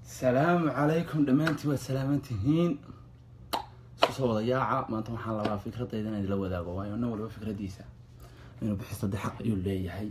salaamu calaykum dhammaantiin waad salaaman tihiin isku soo wada yaaca maanta waxaan labaa fikradayda inaan idila wadaago waayo nin waliba fikradiisa inuu bixisto de xaq ayuu leeyahay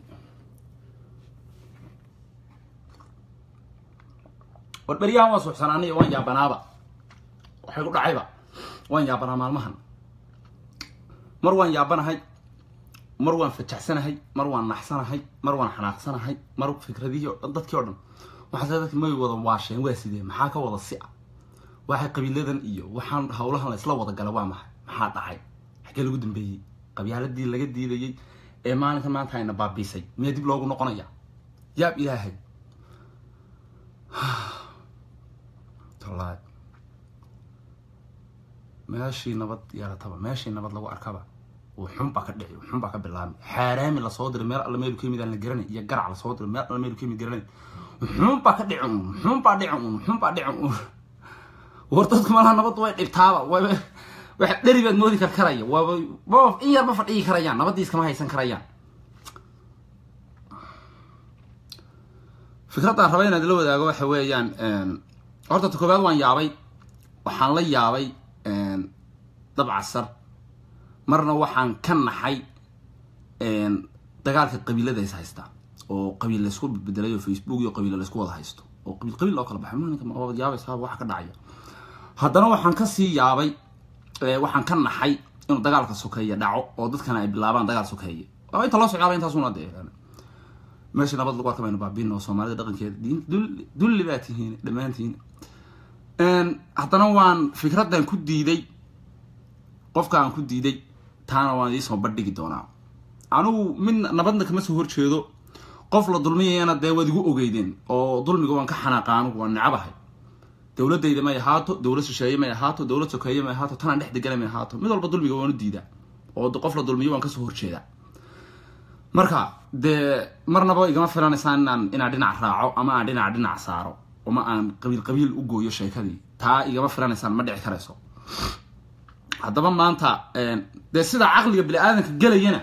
war beryahan waan suuxsanaanay waan yaabanaaba waxay ku dhacayba waan yaabanaa maalmahan mar waan yaabanahay mar waan fajaxsanahay mar waan naxsanahay mar waan xanaaqsanahay mar fikradihii o dhan dadkii o dhan waxaase dadki may wada waasheen waa sidee maxaa ka wada si-a waxay qabiiladan iyo waxaan hawlahan la isla wada gala waa maxay maxaa dhacay xaggee lagu dambeeyey qabyaaladii laga diidayey ee maalinka maanta ayna baabiisay miyaa dib loogu noqonaya yaab ilaahay tallaahi meeshii nabad yeelataba meeshii nabad lagu arkaba xun baa ka dhici xun baa ka bilaabmay xaaraami lasoo diray meel alla meelu ka yimid aan la garanay iyo garac lasoo diray meel alla meelu ka yimid garanay xun baa ka dhici un xun baa dhici un xun baa dhici un war dadku malaha nabad way dhibtaaba wayba waxa dheri baad moodi kar karaya waaba waaba in yar ma fadhiyi karayaan nabadii iskama haysan karayaan fikraddaan raba inaad la wadaago waxa weeyaan horta ta koobaad waan yaabay waxaan la yaabay dabcasar marna waxaan ka naxay dagaalka qabiilada is haysta oo qabiil laysku bedelay oo facebook iyo qabiil laysku wada haysto oo qabiil qabiil loo kala baxay ninka waad yaabaysaa waxa ka dhacaya haddana waxaan kasii yaabay waxaan ka naxay inuu dagaalka sokeeye dhaco oo dadkana ay bilaabaan dagaal sokeeye inta loo socdaaba intaasuna dee meesha nabad lagu arkamaynu baabin oo soomaalida dhaqankeeda dulli baa tihiin dhammaantiin haddana waan fikraddan ku diiday qofka aan ku diiday taana waan idiisoo bandhigi doonaa anigu mid nabadna kama soo horjeedo qof la dulmiyayana dee waad igu ogeydeen oo dulmiga waan ka xanaaqa anigu waan necabahay dowladayda may ahaato dowlad shisheeye may ahaato dowlad sokeeye may ahaato tanaan dhex degana may ahaato mid walba dulmiga waanu diidaa oo qof la dulmiyo waan kasoo horjeedaa marka dee marnaba igama filanaysaan inaan inaan dhinac raaco ama aan dhinac dhinac saaro ama aan qabiil qabiil u gooyo sheekadii taa igama filanaysaan ma dhici karayso haddaba maanta dee sida caqliga bini-aadanka gelayana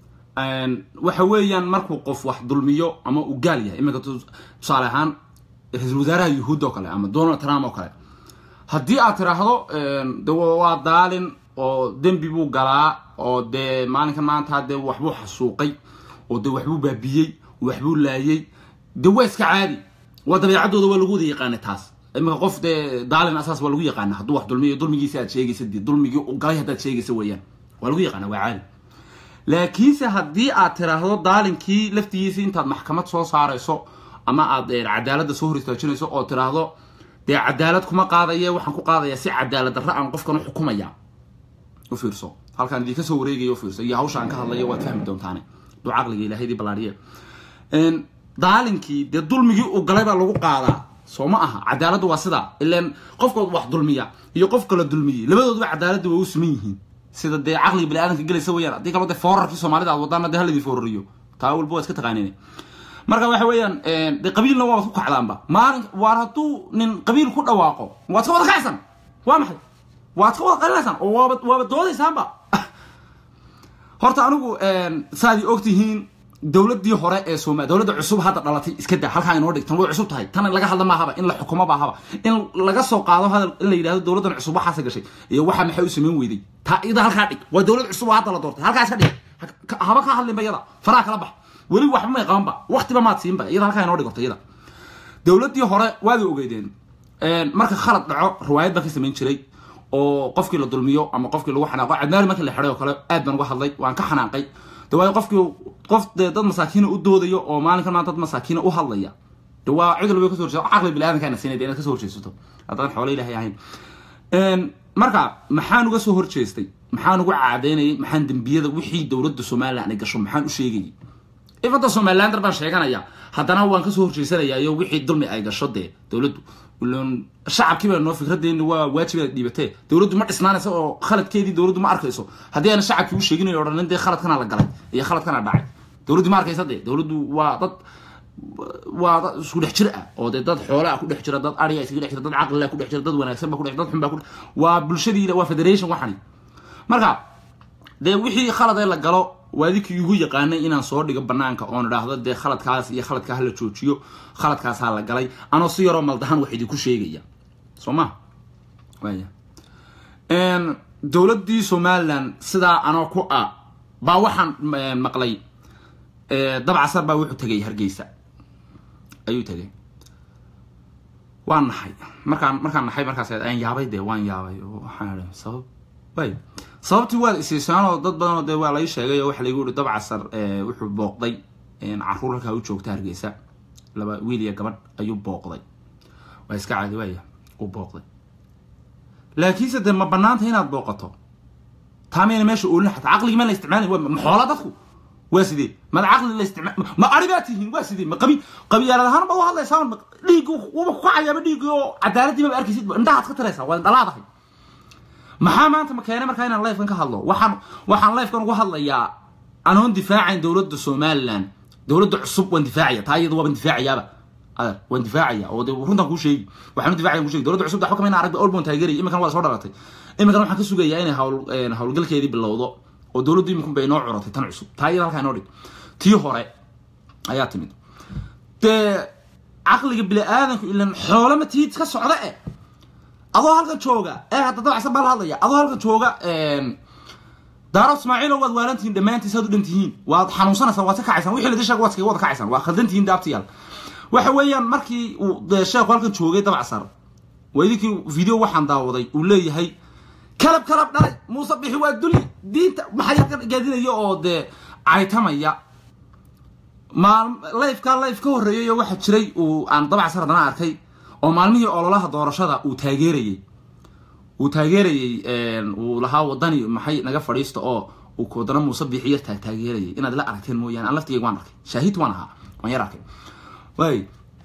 waxa weeyaan markuu qof wax dulmiyo ama uu gaal yahay iminka tusaale ahaan ra-iisul wasaaraha yuhuud oo kale ama donald trump oo kale haddii aad tiraahdo de waa daalin oo dembi buu galaa oo dee maalinkan maanta dee waxbuu xasuuqay oo dee waxbuu baabiyey waxbuu laayay dee waa iska caadi waa dabeecaddooda waa lagu wada yaqaanay taas iminka qof dee daalin asaas waa lagu yaqaana hadduu wax dulmiyo dulmigiisa aad sheegaysa dee dulmigii u galay haddaad sheegaysa weeyaan waa lagu yaqaana waa caadi laakiinse haddii aad tiraahdo daalinkii laftigiisa intaad maxkamad soo saarayso ama aad cadaaladda soo hor istaajinayso oo tiraahdo dee cadaalad kuma qaadaye waxaan ku qaadayaa si cadaalad darra aan qofkan u xukumaya u fiirso halkaan idinka soo wareegaya u fiirso iyo hawsha aan ka hadlayo waad fahmi doontaane duu caqliga ilahaydii ballaadhiye daalinkii dee dulmigii uu galay baa lagu qaadaa soo ma aha cadaaladdu waa sidaa ilaan qofkood wax dulmiya iyo qof kala dulmiyey labadooduba cadaaladda waa u siman yihiin sida dee caqliga bini-aadanka gelaysa weyaan haddii kaloo dee foorarkii soomaalida aad wadaana dee haladii foorariyo taa walba waa iska taqaaneen marka waxa weeyaan dee qabiilna waabad ku kacdaanba maalin waar hadduu nin qabiil ku dhawaaqo waad ka wada kacsan waa maxay waad ka wada qalinaysaan oo waaba waaba doodaysaanba horta anigu saaad og tihiin dowladii hore ee sooma dowladda cusub hadda dhalatay iska daa halkaa inoo dhig tan way cusub tahay tan laga hadla maahaba in la xukumo baahaba in laga soo qaado hadal in la yidhahdo dowladdan cusub waxaase gashay iyo waxa maxay u samayn weyday taa iyada halkaa dhig waa dowlad cusub oo hadda la doortay halkaa iska dhig haba ka hadlinba iyada faraha kala bax weli waxba may qabanba waktiba maad siinba iyada halkaa inoo dhig horta iyada dowladdii hore waad ogeydeen marka khalad dhaco riwaayad baan ka samayn jiray oo qofkii la dulmiyo ama qofkii lagu xanaaqo cadnaari markii la xidhay oo kale aad baan uga hadlay waan ka xanaaqay de waayo qofkii qof dee dad masaakiina u doodayo oo maalinkan maanta dad masaakiina u hadlaya de waa cid walba kasoo horjeeso caqli bini-aadankaana siinay de inaad kasoo horjeesato haddaan xoolo ilahay ahayn marka maxaan uga soo horjeestay maxaan uga caadaynayay maxaan dembiyada wixii dowladda somalilan ay gasho maxaan u sheegayay ifanta somalilander baan sheeganaya haddana waan kasoo horjeysanayaa iyo wixii dulmi ay gasho dee dowladdu shacabkii baa noo fikradeeni waa waajib inaad dhiibatee dowladdu ma dhisnaanaysa oo khaladkeedii dowladdu ma arkayso haddii aana shacabkii u sheeginayo odhanin dee khaladkana la galay iyo khaladkana dhacay dowladdu ma arkaysa dee dowladdu waa dad waa dad isku dhex jir ah oo dee dad xoolaa ku dhex jira dad ariga iskaga dhex jira dad caqlilaa ku dhex jira dad wanaagsan ba ku dhex dad xun baa ku waa bulshadii waa federation waxani marka dee wixii khalad ee la galo waadikii igu yaqaanay inaan soo dhigo banaanka oon idhaahdo dee khaladkaas iyo khaladkaa hala joojiyo khaladkaasaa la galay anoo si yaroo maldahan wax idinku sheegaya soo ma waya dowladdii somalilan sidaa anoo ku ah baa waxaan maqlay dabcasar baa wuxuu tegay hargeysa ayuu tegay waan naxay markaan markaan naxay markaas aan yaabay dee waan yaabay oo waxaan idhi sabab way sababtii waad isiisaanoo dad badanoo dee waa lai sheegay oo waxa laygu yihi dabcasar wuxuu booqday caruur halkaa u joogta hargeysa laba wiil iyo gabadh ayuu booqday waa iska caadi waaya uu booqday laakiinse dee ma banaanta inaad booqato taamayna meesha oolin xataa caqligii ma la isticmaalay maxoola dadku waa sidee mad caqli la isticmaal ma ari baa tihiin waa sidee ma qabi qabiyaalad ahaan baad u hadlaysaa dhiiggi wuba ku kacayaaba dhiiggii oo cadaaladii maba arkaysid indhahaad ka tiraysaa waa dhalaadahay maxaa maanta ma keenay markaa inaan lifekan ka hadlo waxaan waxaan lifekan uga hadlayaa anoon difaacayn dowladda somaliland dowladda cusub waan difaacaya taa iyada waaban difaacayaaba adeer waan difaacaya oo de runtan kuu sheegi waxaan u difacaya kuu sheegi dowladda cusub waxba kamayna aragba olbon taageeraya iminkan waa soo dhalatay iminkan waxaan ka sugayaa inay hawl hawlgalkeedii bilowdo oo dowladdu iminkun bay inoo curatay tan cusub taa iyada halkaa inoo dhig tii hore ayaa timid dee caqliga bini aadanku ilan xoolama tiid ka socda eh adoo halkan jooga ee hadda dabacsan baa la hadlaya adoo halkan jooga daaro ismaaciilo waad waalantihiin dhammaantiin saad u dhan tihiin waad xanuunsanaysaan waad ka kacaysaan wixii la dishaga waad kaga wada kacaysaan waa khaldantihiin daabtiyaal waxa weeyaan markii uu dee sheekhu halkan joogay dabacsar waa idinkii video waxaan daawaday uu leeyahay kalab kalab dhalay muuse bixi waa duli diinta maxay halkan gaadinaya oo dee caytamaya maal lifeka life ka horreeyay oo waxaa jiray uu aan dabacsar haddana arkay oo maalmihii ololaha doorashada uu taageerayey uu taageerayey uu lahaa wadani maxay naga fadhiista oo uu wadana muuse bixi yar taag taageerayay inaad la aragteen mooyaane aan laftigeyga waan arkay shaahid waan ahaa waan yar arkay way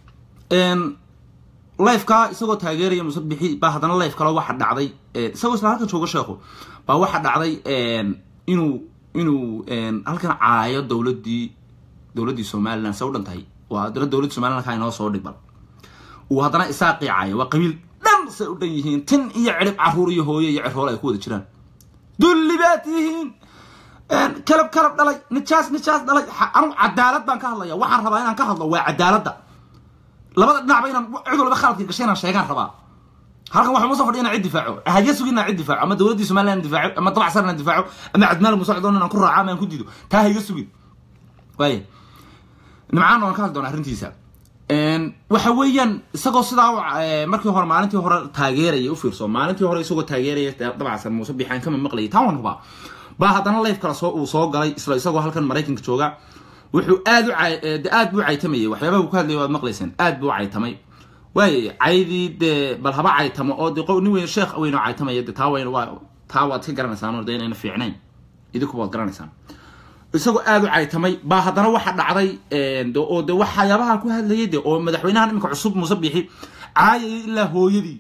lifeka isagoo taageeraya muuse bixi baa haddana life kale waxa dhacday isagoo isla halkan jooga sheekhu baa waxa dhacday inuu inuu halkan caayo dowladdii dowladdii somaliland se u dhan tahay waa haddana dowladda somaliland kaa inoo soo dhigbal uu haddana isaaqii caayo waa qabiil dhan say u dhan yihiin tin iyo cirib caruur iyo hooyo iyo ciroole ay ku wada jiraan dulli baad tihiin kalab kalab dhalay nijaas nijaas dhalay anugu cadaalad baan ka hadlaya waxaan rabaa inaan ka hadlo waa cadaaladda labada dhinacba inaan cid walba khaladka gashay inaan sheegaan rabaa halkan waxaa muuse fadhiya inaan cid difaaco hadiya sugi inaan cid difaaco ama dowladdii somaliland inaan difaaco ama dabacsan inaan difaaco ama cadmaal muuse cdoon inaan ku raaco ama aan ku diido taa hayga sugin waaya nimcaan waan ka hadli doonaa arrintiisa waxa weeyaan isagoo sidaa markii hore maalintii hore taageeraya u fiirso maalintii hore isagoo taageeraya dabacsan muuse bixaan kama maqlayay taa waan hubaa baa haddana life kale soo uu soo galay isla isagoo halkan maraykanka jooga wuxuu aad u aad buu caytamayay waxyaabaha uu ka hadlayay waad maqlayseen aad buu caytamay waay caydii dee bal haba caytamo oo de nin weyn sheekh weyn oo caytamaya de taa weyn waa taa waad ka garanaysaan oo de inayna fiicnayn idinku waad garanaysaan isagoo aad u caytamay baa haddana waxa dhacday oo de waxyaabaha ku hadlayay de oo madaxweynahan iminka cusub muuse bixi caayayay ilaa hooyadii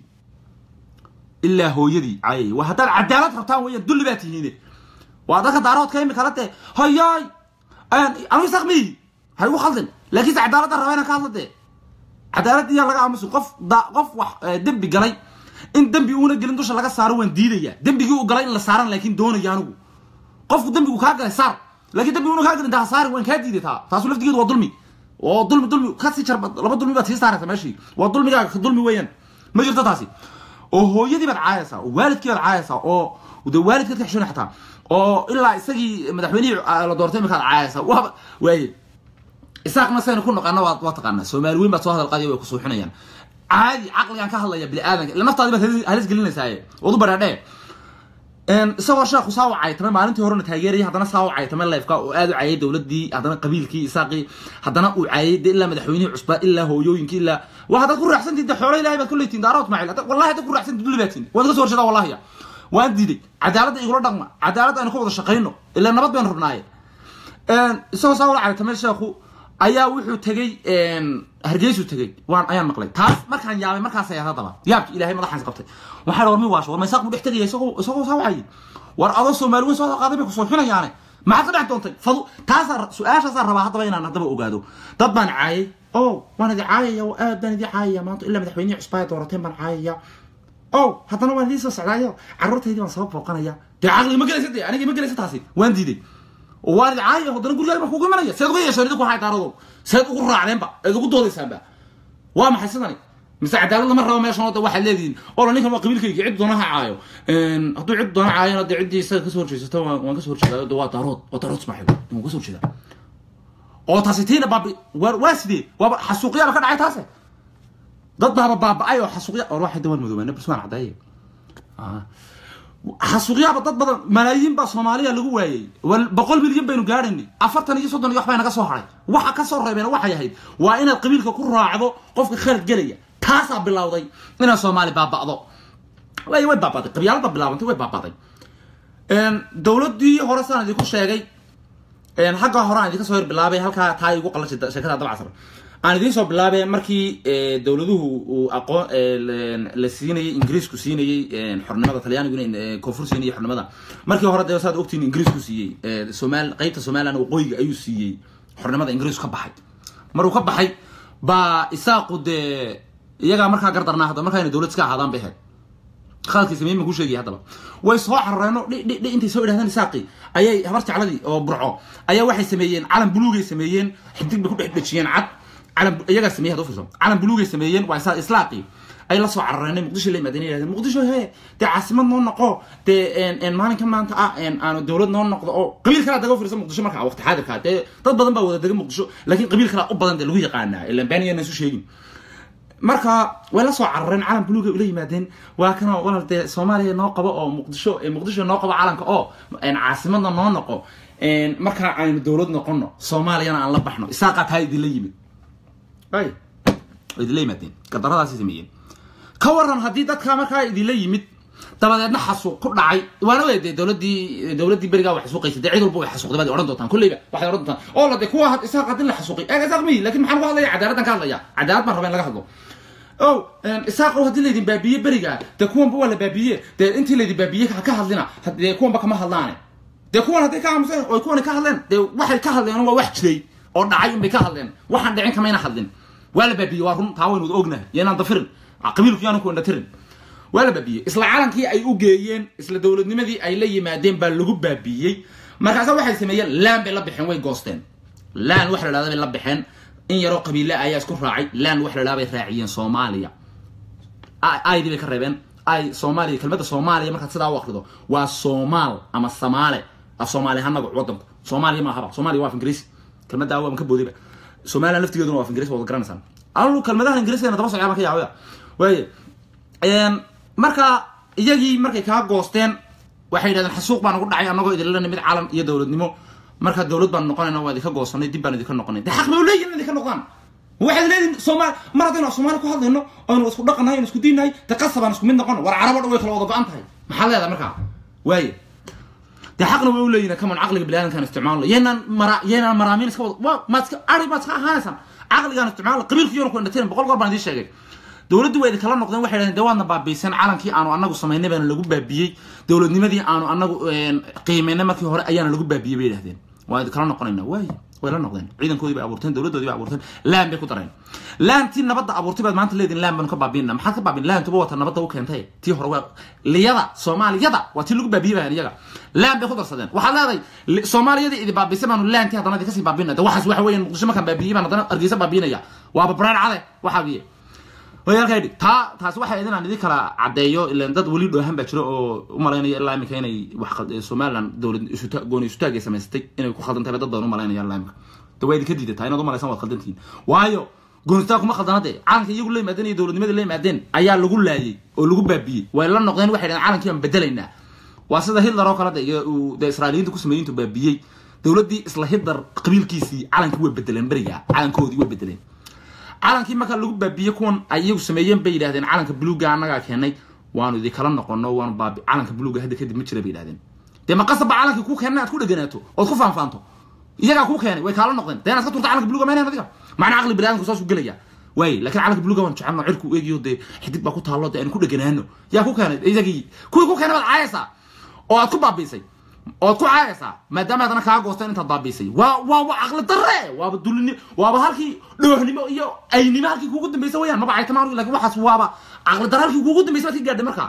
ilaa hooyadii caayayay waa haddaad cadaalad rabtaan weeyaan dulli baa tihiine waa dadka daaroodka imika la dee hayaay anu isaqmiyi ha igu khaldin laakiinse cadaaladda rabaa inaan ka hadla dee cadaaladda iyaa laga aamusi qof da qof wax dembi galay in dembi uuna gelin dusha laga saaro waan diidaya dembigii uu galay in la saaran laakiin doonaya anigu qofku dembigu kaa galay saar laakiin dambi una kaa gelin taa saari waan kaa diiday taa taasu laftigeedu waa dulmi oo dulmi dulmi kasii jar laba dulmi baad sii saaraysa meeshii waa dulmigaaga ka dulmi weeyaan ma jirto taasi oo hooyadii baad caayaysaa oo waalidkii baad caayaysaa oo de waalidkaad ka xishona xataa oo ilaa isagii madaxweynihii la doortay iminkaad caayaysaa waaba waaye isaaqna saynu ku noqana waa waa taqaanaa soomaali weyn baad soo hadal qaadiya way ku suuxinayaan caadi caqligaan ka hadlaya bini aadanka ila naftaadi baad halis gelinaysaa wadu badhaadhee isagoo sheekhu saa u caytamay maalintii horena taageerayay haddana saa u caytamay lifeka oo aad u caayay dowladii haddana qabiilkii isaaqii haddana uu caayay de ilaa madaxweynihii cusbaa ilaa hooyooyinkii ilaa waa haddaad ku raaxsantiin de xoolo ilahay baad ku leetiin daarood maacil wallahi haddaad ku raaxsantiin dulli baatiin waad ka soo horjeedaa wallahiya waan diiday cadaaladda igula dhaqma cadaaladda aynu ka wada shaqayno ilaa nabad baynu rabnaaye isagoo saa ula caytamay sheekhu ayaa wuxuu tegey hargeysu tegey waan ayaan maqlay taas markaan yaabay markaas ayaa haddaba yaabki ilahay madaxaans qabtay waxaa war mi waasho war maysaaq buu dhex tegaya isagoo isagoo saa wacayay war adoo soomaali weyn soo qaaday bay kusoo xinayaane maxaad ka dhex doontay fadu taasaa su-aashaasaa rabaa haddaba inaan haddaba ogaado dad baan caayay o waan idi caayaya oo aad baan idii caayaya maanta ilaa madaxweynihii cusbaaya doorateen baan caayaya o haddana waan idii soo socdaayo carruurtaydii baan saba booqanaya dee caqli ma gelaysa dee aniga ma gelaysa taasi waan diiday oo waan idin caayaya haddana gurigaaga baan kugu imanaya seed uga yeesheen idinku waxay daarado seed ugu raacdeenba eed ugu doodaysaanba waa maxay sidani mise cadaalad lama rabo meeshan oo waxaad leedihiin oo la ninkan waa qabiilkayga cid doona ha caayo hadduu cid doona caayana dee ciddii isaga kasoo horjeesato waan kasoo horjeedaa de waa daarood waa daarood ismaaxiil waan kasoo horjeedaa oo taasi tiina baabi waa waa sidee waaba xasuuqyaaba ka dhacay taase dad baaba baaba-ay oo xasuuqya or waxay dawaan madoobaane bas waan caddeeye xasuuqyaaba dad badan malaayiin baa soomaaliya lagu waayey boqol milyan baynu gaadhaynay afartan iyo soddon iyo wax bay naga soo haray waxa ka soo reebeen waxay ahayd waa inaad qabiilka ku raacdo qofka khalad gelaya taasaa bilowday inaad soomaali baaba'do way way baabaday qabyaalada bilaabantay way baabaday dowladii hore saan idinku sheegay xagga hore aan idinka soo hor bilaabay halkaa taa igu qalashay sheekada dabcasar aan idiin soo bilaabay markii dowladuhu uu aqoon la siinayay ingiriisku siinayay xornimada talyaaniguna koonfur siinayay xornimada markii hore dee saad ogtiin ingiriisku siiyey somaal qaybta somaliland waqooyiga ayuu siiyey xornimada ingiriisku ka baxay maruu ka baxay baa isaaqu dee iyagaa markaa gardarnaa hadda markaa inay dowlad iska ahaadaan bay ahayd khaladkii sameeyey ma ku sheegaya haddaba way soo xaroreeno dhi dhi dhi intay soo idhahdeen isaaqi ayay habar jecladii oo burco ayaa waxay sameeyeen calan buluugay sameeyeen xidig bay ku dhex dhejiyeen cad calan iyagaa sameeyey hadda fiirso calan buluugay sameeyeen waa isaa islaaqi ay la soo carareenay muqdisho la yimaadeen yidhahdeen muqdisho hee dee caasimad noo noqo dee maalinka maanta ah aanu dowlad noo noqdo oo qabiil kalaa daga fiirsa muqdisho markaa waqti xaadirkaa dee dad badan baa wada dega muqdisho laakiin qabiil kalaa u badan dee lagu yaqaanaa ilaan baaniyana isu sheegin marka way la soo carareen calan buluuga ula yimaadeen waa kana walal dee soomaaliya noo qabo oo muqdisho muqdisho noo qabo calanka oo caasimadna noo noqo markaa aynu dowlad noqono soomaaliyana aan la baxno isaaqaa taa idinla yimid ay idinla yimaadeen gardaradaasi sameeyeen ka waran haddii dadka markaa idinla yimid dabadeedna xasuuq ku dhacay waana wey dee dowladii dowladii berigaa wax xasuuqaysa dee cid walba way xasuuqday baad odhan doontaan kolleyba waxay odhan doontaan oo la dee kuwa had isaaq haddii la xasuuqay eeg isaaq miyi lakin maxaan ku hadlaya cadaaladdan ka hadlaya cadaalad baan raba in laga hadlo o isaaqo haddii laydin baabiye beriga dee kuwanba waa la baabiye dee intii laydin baabiye ha ka hadlina dee kuwanba kama hadlaane dee kuwan hadday ka aamuseen oy kuwani ka hadleen dee waxay ka hadleen waa wax jiray oo dhacay unbay ka hadleen waxaan dhicin kamayna hadlin waa la baabiye waa run taa waynu ognahay yaynaan dafirin qabiilku yaanu ku indhatirin waa la baabiyey isla calankii ay u geeyeen isla dowladnimadii ay la yimaadeen baa lagu baabiyey markaasa waxay sameeyeen laan bay la baxeen way goosteen laan wax la dhahda bay la baxeen in yaroo qabiile ayaa isku raacay laan wax la dhaha bay raaciyeen soomaaliya aydii bay ka reebeen ay soomaaliya kelmadda soomaaliya markaad sidaa u akrido waa soomaal ama samaale af soomaali ahaan magacu wadanku soomaaliya maahaba soomaaliya waa af ingiriisi kelmaddaa waan ka boodayba somaliland laftigeeduna waa af ingiriis waad garanaysaan anu kelmadahan ingiriiskana daba socyaa baan ka yaabaya waaye marka iyagii markay kaa goosteen waxay yidhahdeen xasuuq baan ugu dhacay annagoo idinla nimid calan iyo dowladnimo marka dowlad baan noqonayna waa idinka goosanay dib baan idinka noqonay de xaq bay leeyihin in idinka noqdaan waxaad leedihin soomaali mar haddaynu soomaali ku hadlayno aynu isku dhaqannahay aynu isku diinnahay de qasabaan isku mid noqono war carabo dhan way kala wada go-an tahay maxaa leedahay markaa waaye de xaqna way u leeyihin kaman caqliga biniaadamkaan isticmaalno yeynaan mara yeynaan maraamiin iska wada wa maad iska ari maad iska ahaanaysaan caqligaan isticmaalno qabiilka yoona ku indhatirin boqol goor baan idiin sheegay dowladdu waa idinkala noqdeen waxay dhahdeen de waadna baabiiseen calankii aanu anagu samaynay baana lagu baabiyey dowladnimadii aanu anagu qiimaynay markii hore ayaana lagu baabiyey bay dhahdeen waa idinkala noqonayna waay way la noqdeen ciidankoodii bay abuurteen dowladdoodii bay abuurteen laan bay ku dareen laantii nabadda abuurtay baad maanta leediin laan baanu ka baabiinna maxaad ka baabin laantuba wata nabadda u keentay tii hore waa liyada soomaaliyada waa tii lagu baabiyey bahan iyaga laan bay ku darsadeen waxaad leedahay soomaaliyadii idi baabisay baanu laantii haddana idinka sii baabinna de waxaas waxa weeyaan muqdisho markaan baabiyey baan haddana argeysa baabiinaya waaba baraan cade waxaa biye wayaalkaydhi taa taasi waxay idin aan idin kala caddeeyo ilan dad weli dhoohan baa jiro oo u malaynaya ilaa imika inay wax somaliland dowlad isuta gooni isutaagay samaysatay inay ku khaldan tahay dad badan u malaynaya ilaa imika de waa idinka diidataa inaad u malaysaan waad khaldantihiin waayo goonistaag kuma khaldana dee calanka iyagu la yimaadeen iyo dowladnimadii la yimaadeen ayaa lagu laayay oo lagu baabiyey way la noqdeen waxay dhahen calankii baan bedelaynaa waa sida hitler oo kale de iyo uu de israailiyiinta ku sameeyey intuu baabiyey dowladdii isla hitler qabiilkiisii calankii way bedeleen beriga calankoodii way bedeleen calankii markaa lagu baabiyey kuwan ay iyagu sameeyeen bay yidhahdeen calanka buluuga annagaa keenay waanu idinkala noqono waanu baabi calanka buluuga hadda kadib ma jira bay yidhahdeen dee ma qasabba calankii kuu keenay aad ku dheganaato ood ku faanfaanto iyagaa kuu keenay way kaala noqdeen dee inaad ka turta calanka buluuga maynayn adiga macna caqli biniadamku saasuu gelaya waay laakiin calanka buluuga waan jecelno cirku eegiyo dee xidig baa ku taallo dee aynu ku dheganaano yaa ku keenay iyagii kuwii ku keenay baad caayaysaa oo aad ku baabiisay ood ku caayaysaa maadaama adana kaa goosteen intaad baabiisay waa waa waa caqli darre waaba dulini waaba halkii dhoohnimo iyo aynimo halkii kuugu dambeysay wayaan maba caytama lakin waxaas waaba caqli darre halkii kuugu dambeysay baad ka gaadhay markaa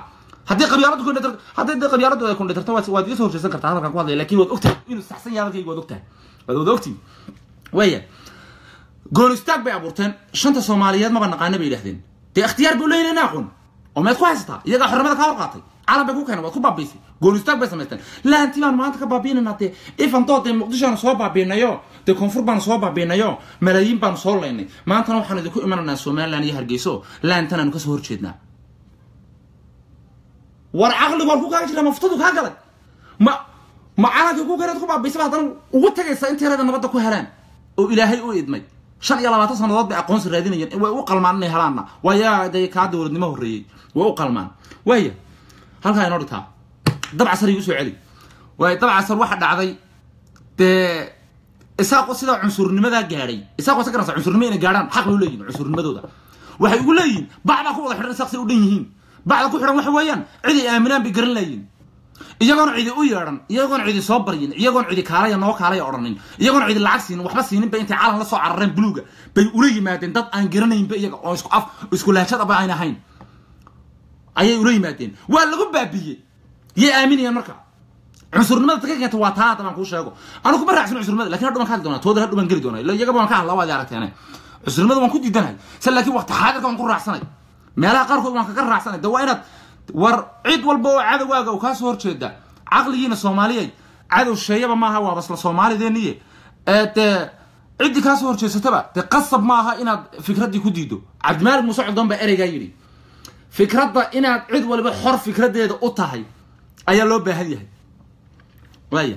haddii qabyaaladu kundhatar haddii dee qabyaaladu ay kundhatarto waad waad iga soo horjeesan kartaa halkan ku hadlaya lakin waad ogtahay inuu saxsan yahay hadalkayga waad ogtahay waad wada ogtihin waya goon istaag bay abuurteen shanta soomaaliyeed maba naqaana bay yidhahdeen dee ikhtiyaar buu leeyahay naaqun oo meed ku haysataa iyagaa xornimada kaa hor qaatay calan bay ku keeneen waad ku baabiisay goon istaag bay samaysteen laanti baan maanta ka baabiinaynaa dee ifantoo dee muqdishoanu soo baabiinayo dee koonfur baanu soo baabiinayo malaayiin baanu soo laynay maantana waxaanu idinku imanaynaa somaliland iyo hargeyso laantanaanu kasoo horjeednaa war caqligu halku kaaga jira maftadu kaa galay ma ma calankii ku gareed ku baabiisaba haddana ugu tagaysa intii reeda nabadda ku helaan oo ilaahay u idmay shan iyo labaatan sannadood bay aqoonsi raadinayeen way u qalmaan inay helaanna waayaa dee kaa dowladnimo horreeyey way u qalmaan waaya halkaa inoo dhigtaa dabcasar igu soo celi waay dabcasar waxa dhacday dee isaaqo sidaa cunsurnimadaa gaadhay isaaqo se garanaysa cunsurnimo inay gaadhaan xaq bay u leeyihin cunsurnimadooda waxay ugu leeyihin bacdaa ku wada xidhan isaaq say u dhan yihiin bacda ku xidhan waxa weeyaan cid ay aaminaan bay garan laayiin iyagoon cidi u yeedhan iyagoon cidi soo baryin iyagoon cidi kaalaya noo kaalaya odhanin iyagoon cidi lacag siinin waxba siininba intay calan la soo carareen buluuga bay ula yimaadeen dad aan garanaynba iyaga oo isku af isku laajadaba aan ahayn ayay ula yimaadeen waa lagu baabiyey yay aaminayaan marka cunsurnimada ta ka keenta waa taa hadda baan kuu sheego anu kuma raacsan cunsurnimada lakin hadhu baan ka hadli doonaa tooda hadhu baan geli doonaa illa iyagaba waan ka hadlaa waad aragteene cunsurnimada waan ku diidanahay se laakiin waqti xaadirka waan ku raacsanay meelaha qaarkood waan kaga raacsanay de waa inaad war cid walba oo cadowaaga uu kaa soo horjeeda caqligiina soomaaliyay cadow sheeyaba maaha waa basla soomaalideeniye ee dee ciddii kaa soo horjeesataba dee qasab maaha inaad fikraddii ku diido cabdimaalik muuse coddoon baa ereygaa yidhi fikradda inaad cid waliba xor fikraddeeda u tahay ayaa loo baahan yahay waaya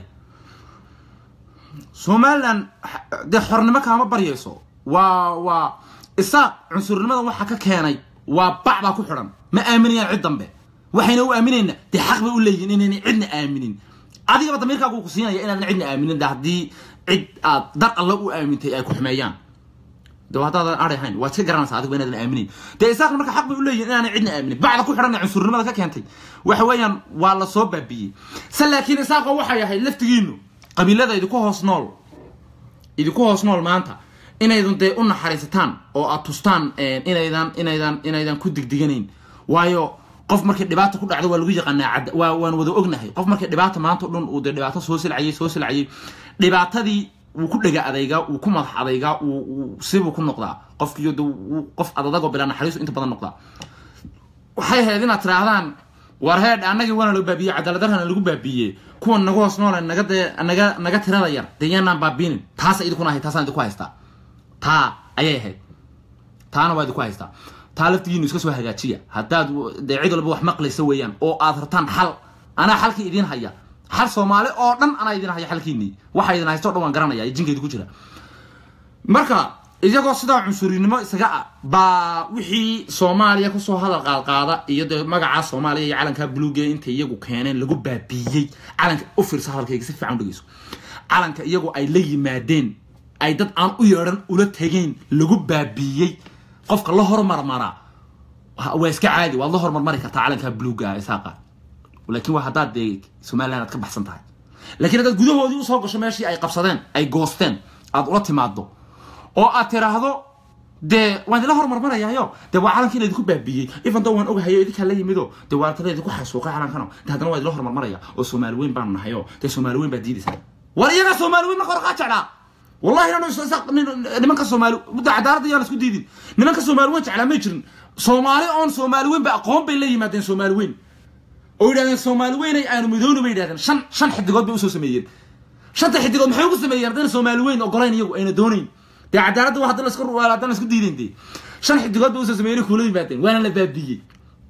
somalilan dee xornimo kaama baryayso waa waa isaaq cunsurnimada waxa ka keenay waa bac baa ku xidhan ma aaminayaan cid dambe waxayna u aaminayna dee xaq bay u leeyihin inaynay cidna aaminin adigaba damiirkaagu ku siinaya inaadan cidna aaminin de haddii cid aad dar alla u aamintay ay ku xumeeyaan de haddaadan ari ahayn waad iska garanaysaa adigu inaadan aaminin dee isaaqna marka xaq bay u leeyihin inaanay cidna aaminin bacda ku xidhan ee cunsurnimada ka keentay waxa weeyaan waa la soo baabiyey se laakiin isaaqo waxay ahayd laftigiinu qabiilada idinku hoos nool idinku hoos nool maanta inaydun dee u naxariisataan oo aad tustaan inaydan inaydan inaydan ku digdiganayn waayo qof markay dhibaata ku dhacdo waa lagu yaqaanaa cad waa waan wada ognahay qof markay dhibaata maanta o dhan uu dee dhibaato soo silcayay soo silcayay dhibaatadii wuu ku dhega adaygaa wuu ku madax adaygaa uu sibuu ku noqdaa qofkiyo de qof adadagoo bilaa naxariisu inta badan noqdaa waxay ahayd inaad tidhaahdaan war heedh annagii waana loo baabiyey cadaaladdarhana lagu baabiiyey kuwan nagu hoos noole naga dee naga naga tirada yar dee yaanaan baabiinin taasa idinkuna ahayd taasaan idinku haystaa taa ayay ahayd taana waa idinku haystaa taa laftigiinu iska soo hagaajiya haddaad dee cid walba wax maqlaysa weeyaan oo aad rabtaan xal anaa xalkii idiin haya xal soomaali oo dhan anaa idiin haya xalkiinii waxa idin haysto o dhan waan garanaya jinkaydi ku jira marka iyagoo sidaa cunsurinimo isaga ah baa wixii soomaaliya kusoo hadal qaadqaada iyo dee magacaa soomaaliya iyo calankaa buluuga intay iyagu keeneen lagu baabiiyey calanka u fiirsa hadalkayga si fiican u dhegeyso calanka iyagu ay la yimaadeen ay dad aan u yeedhan ula tegeen lagu baabiiyey qofka la hormarmaraa waa iska caadi waad la hormarmari kartaa calankaa buluuga ah isaaqa laakiin waa haddaad dee somaliland aad ka baxsan tahay lakiin haddaad gudahoodii usoo gasho meeshii ay qabsadeen ay goosteen aad ula timaado oo aad tiraahdo dee waan idinla hormarmarayaayo dee waa calankii laydinku baabiiyey ifantoo waan ogahayo idinkaa la yimido dee waa tala idinku xasuuqay calankano de haddana waa idinla hormarmaraya oo soomaali weyn baanu nahayo dee soomaali weyn baad diidaysaa war iyagaa soomaali weyn marka hore kaa jeclaa wallahi nanu nimanka soomaali mudda cadaaladda yaan isku diidin nimanka soomaali weyn jeclaa may jirin soomaali oon soomaali weyn ba aqoon bay la yimaadeen soomaali weyn oo yidhahdeen soomaali weynay aanu midooni bay yidhahdeen shan shan xidigood bay usoo sameeyeen shanta xidigood maxay ugu sameeyeen haddana soomaali weyn ogolayn iyagu ayna doonayn dee cadaaladda waa hadda la isku haddana isku diideen dee shan xidigood bay usoo sameeyeen kuula yimaadeen waana la baabiyey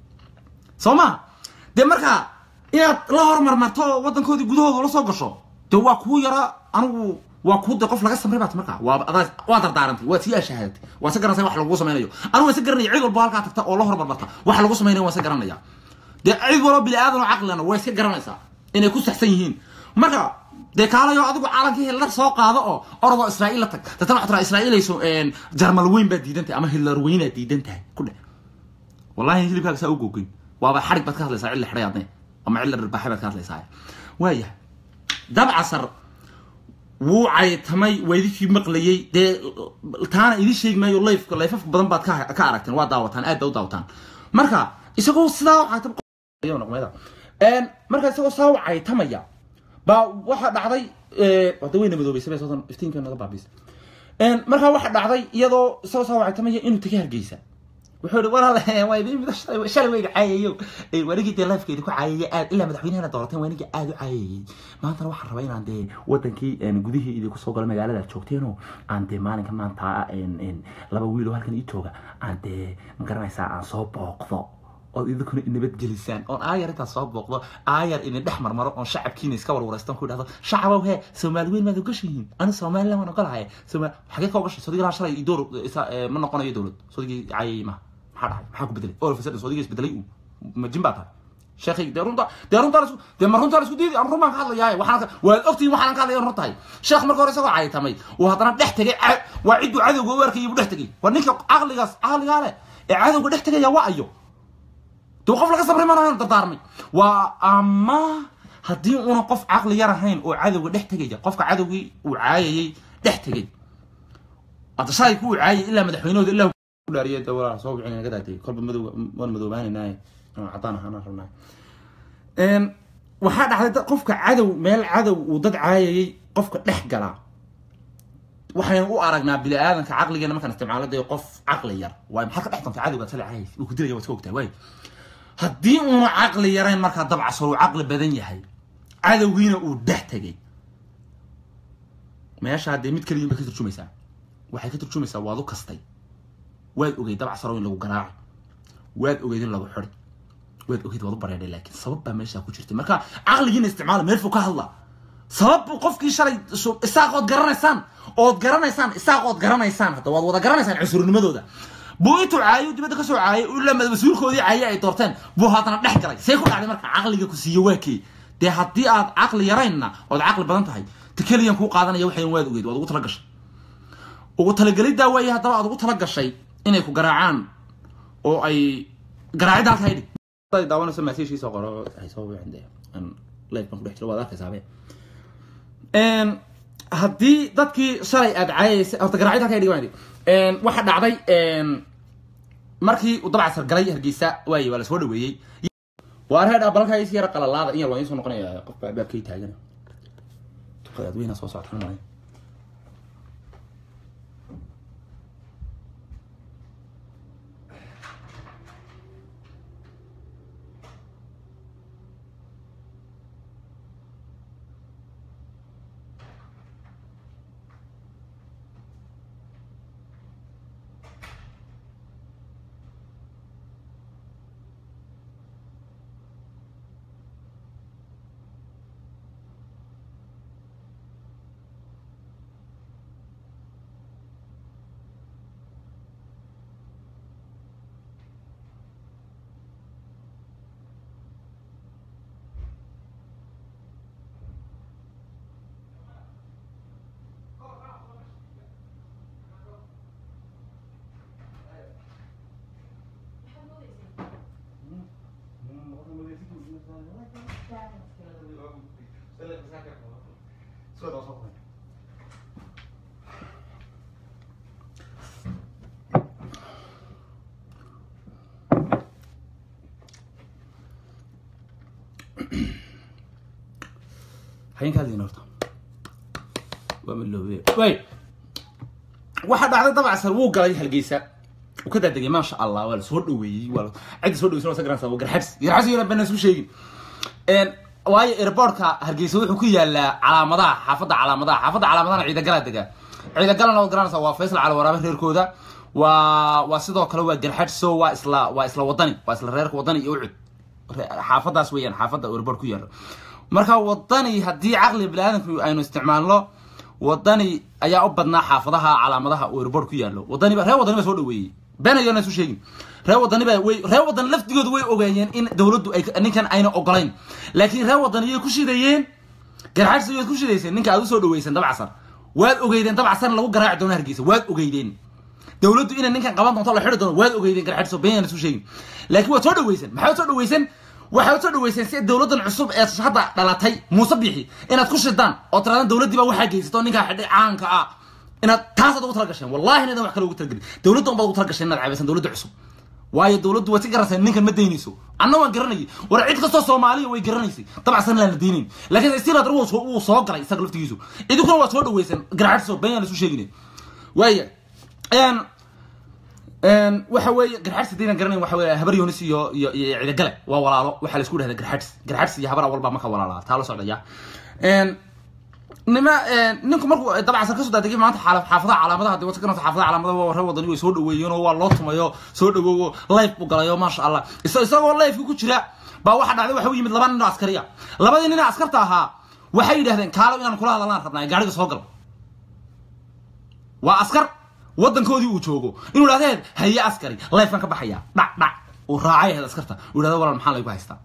soo ma dee marka inaad la hormarmarto oo waddankoodii gudahooda la soo gasho dee waa kuu yara anigu waa kuu de qof laga samray baat markaa waa adaa waa dardaarantay waa tii ashahaadatay waa se garanaysa wax lagu samaynayo anigu waan se garanaya cid walba halkaa tagta oo la hormarmarta wax lagu samaynayo waan se garanaya dee cid walba bini aadan oo caqlina waa iska garanaysaa inay ku saxsan yihiin marka dee kaalayo adigu caalankii hitler soo qaado oo orodoo israa'iil la tag dadna waxaa tiraa israa'iilayso jarmal weyn baa diidan tahay ama hitler weynaa diidan tahay ku dhe wallahi hilibkaaga saa u googin waaba xarig baad ka hadlaysaa cid la xidhay adne ama cid la dharbaaxay baad ka hadlaysaa waaya dabcasar wuu caytamay waa idinkii maqlayey dee taana idin sheegi maayo layf layfaf badan baad ka ka aragteen waa daawataan aad baa u daawataan marka isagoo sidaa markaa isagoo saa u caytamaya baa waxaa dhacday wada weyna madoobeysay bay soodan iftiinka naga baabiisay markaa waxaa dhacday iyadoo isagoo saa u caytamaya inuu taga hargeysa wuxuu ihi walaal waa idin mid shalay wayga caayayo wanigii dee lifekeedi ku caayayay aad ilaa madaxweynehana doorateen wanigii aad u caayayay maantana waxaan rabaa inaan dee wadankii gudihii idinku soo galo magaalada aad joogteenoo aan dee maalinka maanta laba wiiloo halkan ii jooga aan dee magaranaysaa aan soo booqdo ood idinkuna inabadgelisaan oon aayar intaas soo booqdo aayar idin dhex marmaro oon shacabkiina iska warwareystaan ku idhahdo shacabow hee soomaali weyn maad ogashihiin ani somaliland waan ogolahay somaal xagee ka ogashay sodigii lahaa shalay door ma noqonayo dowlad sodigii caayay maha maxaa dhacay maxaa ku bedelay oo fasadin sodigii isbedelay uu majin baa tahay sheekhay dee runta dee runta laisku dee ma runta laisku diidi aan run baan ka hadlayaa waxaan waad ogtihiin waxaan ka hadlaya run tahay sheekh marka hore isagoo caytamay uu haddana dhex tegay waa cidduu cadowga u arkayay buu dhex tegay waa ninka caqligaas caqligaa leh ee cadowga dhex tegaya waa ayo dee qof laga sabray mana dardaarmay waa ama haddii una qof caqli yar ahayn oo cadowga dhex tegaya qofka cadowgii uu caayayay dhex tegay hadda shalay ku uu caayay ilaa madaxweynahooda ilaa dhaariye dee walaa soo wicin naga daatay kolba madow waan madoobaanaynaay caddaan ahaana rabnaa waxaa dhacday qofka cadow meel cadow uu dad caayayay qofka dhex galaa waxaynu u aragnaa bini aadanka caqligeena markaan isticmaalo dee qof caqli yar waay maxaad ka dhex doontaa cadowgaad shalay caayay uu ku dilaya waad iska ogtahay waay haddii uuna caqli yarayn markaa dabcasar uu caqli badan yahay cadowgiina uu dhex tegay meesha haddee mid keliyin bay ka turjumaysaa waxay ka turjumaysaa waad u kastay waad ogeyd dabcasaro in lagu garaaco waad ogeyd in lagu xidi waad ogeyd waad u bareedhay laakiin sabab baa meeshaa ku jirtay marka caqligiina isticmaala meel fog ka hadla sabab qofkii shalay isaaqood garanaysaan ood garanaysaan isaaqood garanaysaan hadda waad wada garanaysaan cusurnimadooda buu intuu caayo dibadda ka soo caayay uu lamada mas-uulkoodii caaye ay doorteen buu haddana dhex galay see ku dhacday marka caqliga ku siiyo waa kee dee haddii aad caqli yaraynna ood caqli badan tahay ta keliyan kuu qaadanaya waxayn waad ogeyd waad ugu tala gashay ugu talageliddaa waaye haddaba aad ugu tala gashay inay ku garaacaan oo ay garaacidda halka haydhig daawanayso maasiishiisa qoro ay soo wicin dee aan life baan ku dhex jiro waad arkaysaabee haddii dadkii shalay aad caayaysay horta garaacid halka haydhig waan waxa dhacday markii uu dabcasar galay hargeysa waaye waa lasoo dhaweeyey waa reer abalka is yara qalalaada in yar waa idiin soo noqonaya qof baa baabkay taagan dadweyna soo socota malay hayn ka hadlayna horta waa maloobe way waxaa dhacday dabcasar wuu galay halgeysa uu ka daadegay maasha allah waa la soo dhaweeyey waa cidda soo dhaweysan waa garanaysa waa garxabs garxabs yana bana isku sheegin waayo airportka hargeysa wuxuu ku yaalaa calaamadaha xaafadda calaamadaha xaafadda calaamadahana ciidagalaa degaa ciidagalana waad garanaysaa waa faysal cali waraabe reerkooda waa waa sidoo kale waa garxadso waa isla waa isla wadani waa isla reerka wadani iyo ucud xaafadaas weeyaan xaafadda airport ku yaalo marka wadani haddii caqliga biniaadanku aynu isticmaalno wadani ayaa u badnaa xaafadaha calaamadaha oo airport ku yaalo wadaniba reer wadani ba soo dhaweeyey been ayona isu sheegin reer wadani ba way reer wadani laftigoodu way ogaayeen in dowladdu ay ninkan ayna ogolayn laakiin reer wadani yay ku shidayeen garxadsi waad ku shidayseen ninka aad usoo dhaweysan dabcasar waad ogeydeen dabcasarna lagu garaaci doono hargeysa waad ogeydeen dowladdu inay ninkan qaban doonto la xidhi doono waad ogeydeen garxadso been ayana isu sheegin laakiin waad soo dhaweysan maxaad soo dhaweysan waxaad soo dhaweyseen si dowladan cusub ee hadda dhalatay muuse bixi inaad ku shidaan oo tiraadaan dowladdii baa waxaa geysato ninkaa xidhay caanka ah inaad taasaad ugu tala gasheen wallahi inadan wax kale ugu talagelin dowladda unbaad ugu tala gasheen inaad caabaysan dowladda cusub waayo dowladdu way si garasay ninkan ma daynayso anna waan garanayay war cid kastoo soomaaliya way garanaysay dabacsan laan la daynayn laakiin istiladar wuu soo galay isaga laftigiisu idinkuna waa soo dhaweysan garxadso been isu sheegin waaya waxa weeye garxadsi daynan garanayn waxa weeye habar yonis iyo iyo iyo cidagale waa walaalo waxaa la isku dhahdaa garxadsi garxadsi iyo habar awalba maka walaalaa taa la socdaya nima ninku markuu dabcan kasoo daadegay maanta xaafadaha calaamadaha dee wata xaafadaha calaamadaha waa reer wadani way soo dhaweeyeen oo waa loo tumayo soo dhawoowo life buu galayo maasha allah isagoo lifeka ku jira baa waxa dhacday waxa u yimid laba nin oo askariya labadii nin askarta ahaa waxay yidhahdeen kaalo inaan kula hadalnaan rabnaa gaariga soo gal waa askar waddankoodii uu joogo inuu idhahdeen haye askari lifekan ka baxaya dhac dhac uu raacay ahayd askarta uu idhahda walaal maxaa laygu haystaa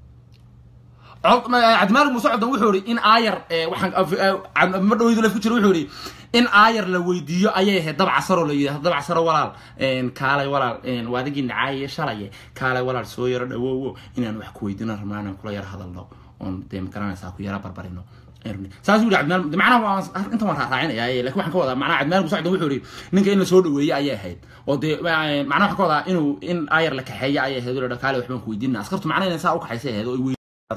cabdimaalig muuse codon wuxuu ihi in aayar waxaan ma dhaweydu lef ku jira wuxuu ihi in aayar la weydiiyo ayay ahayd dab casaroo la yidhahdo dab casaro walaal kaalay walaal waadigii nacaaye shalaye kaalay walaal soo yaro dhawoowo inaan wax ku weydiino rabnaa inaan kula yaro hadalno oon dee magaranaysaa ku yara barbarino saasuu yihi cabdimaalig macnaha intan waan raacinayaa lakin waxaan ka wadaa macnaha cabdimaalig muuse codon wuxuu ihi ninka in la soo dhaweeye ayay ahayd oo dee macnaha waxaan ka wadaa inuu in aayar la kaxeeye ayay ahayd oo kaale waxbaan ku weydiinna askartu macnaha inay saa u kaxaysay ahayd oo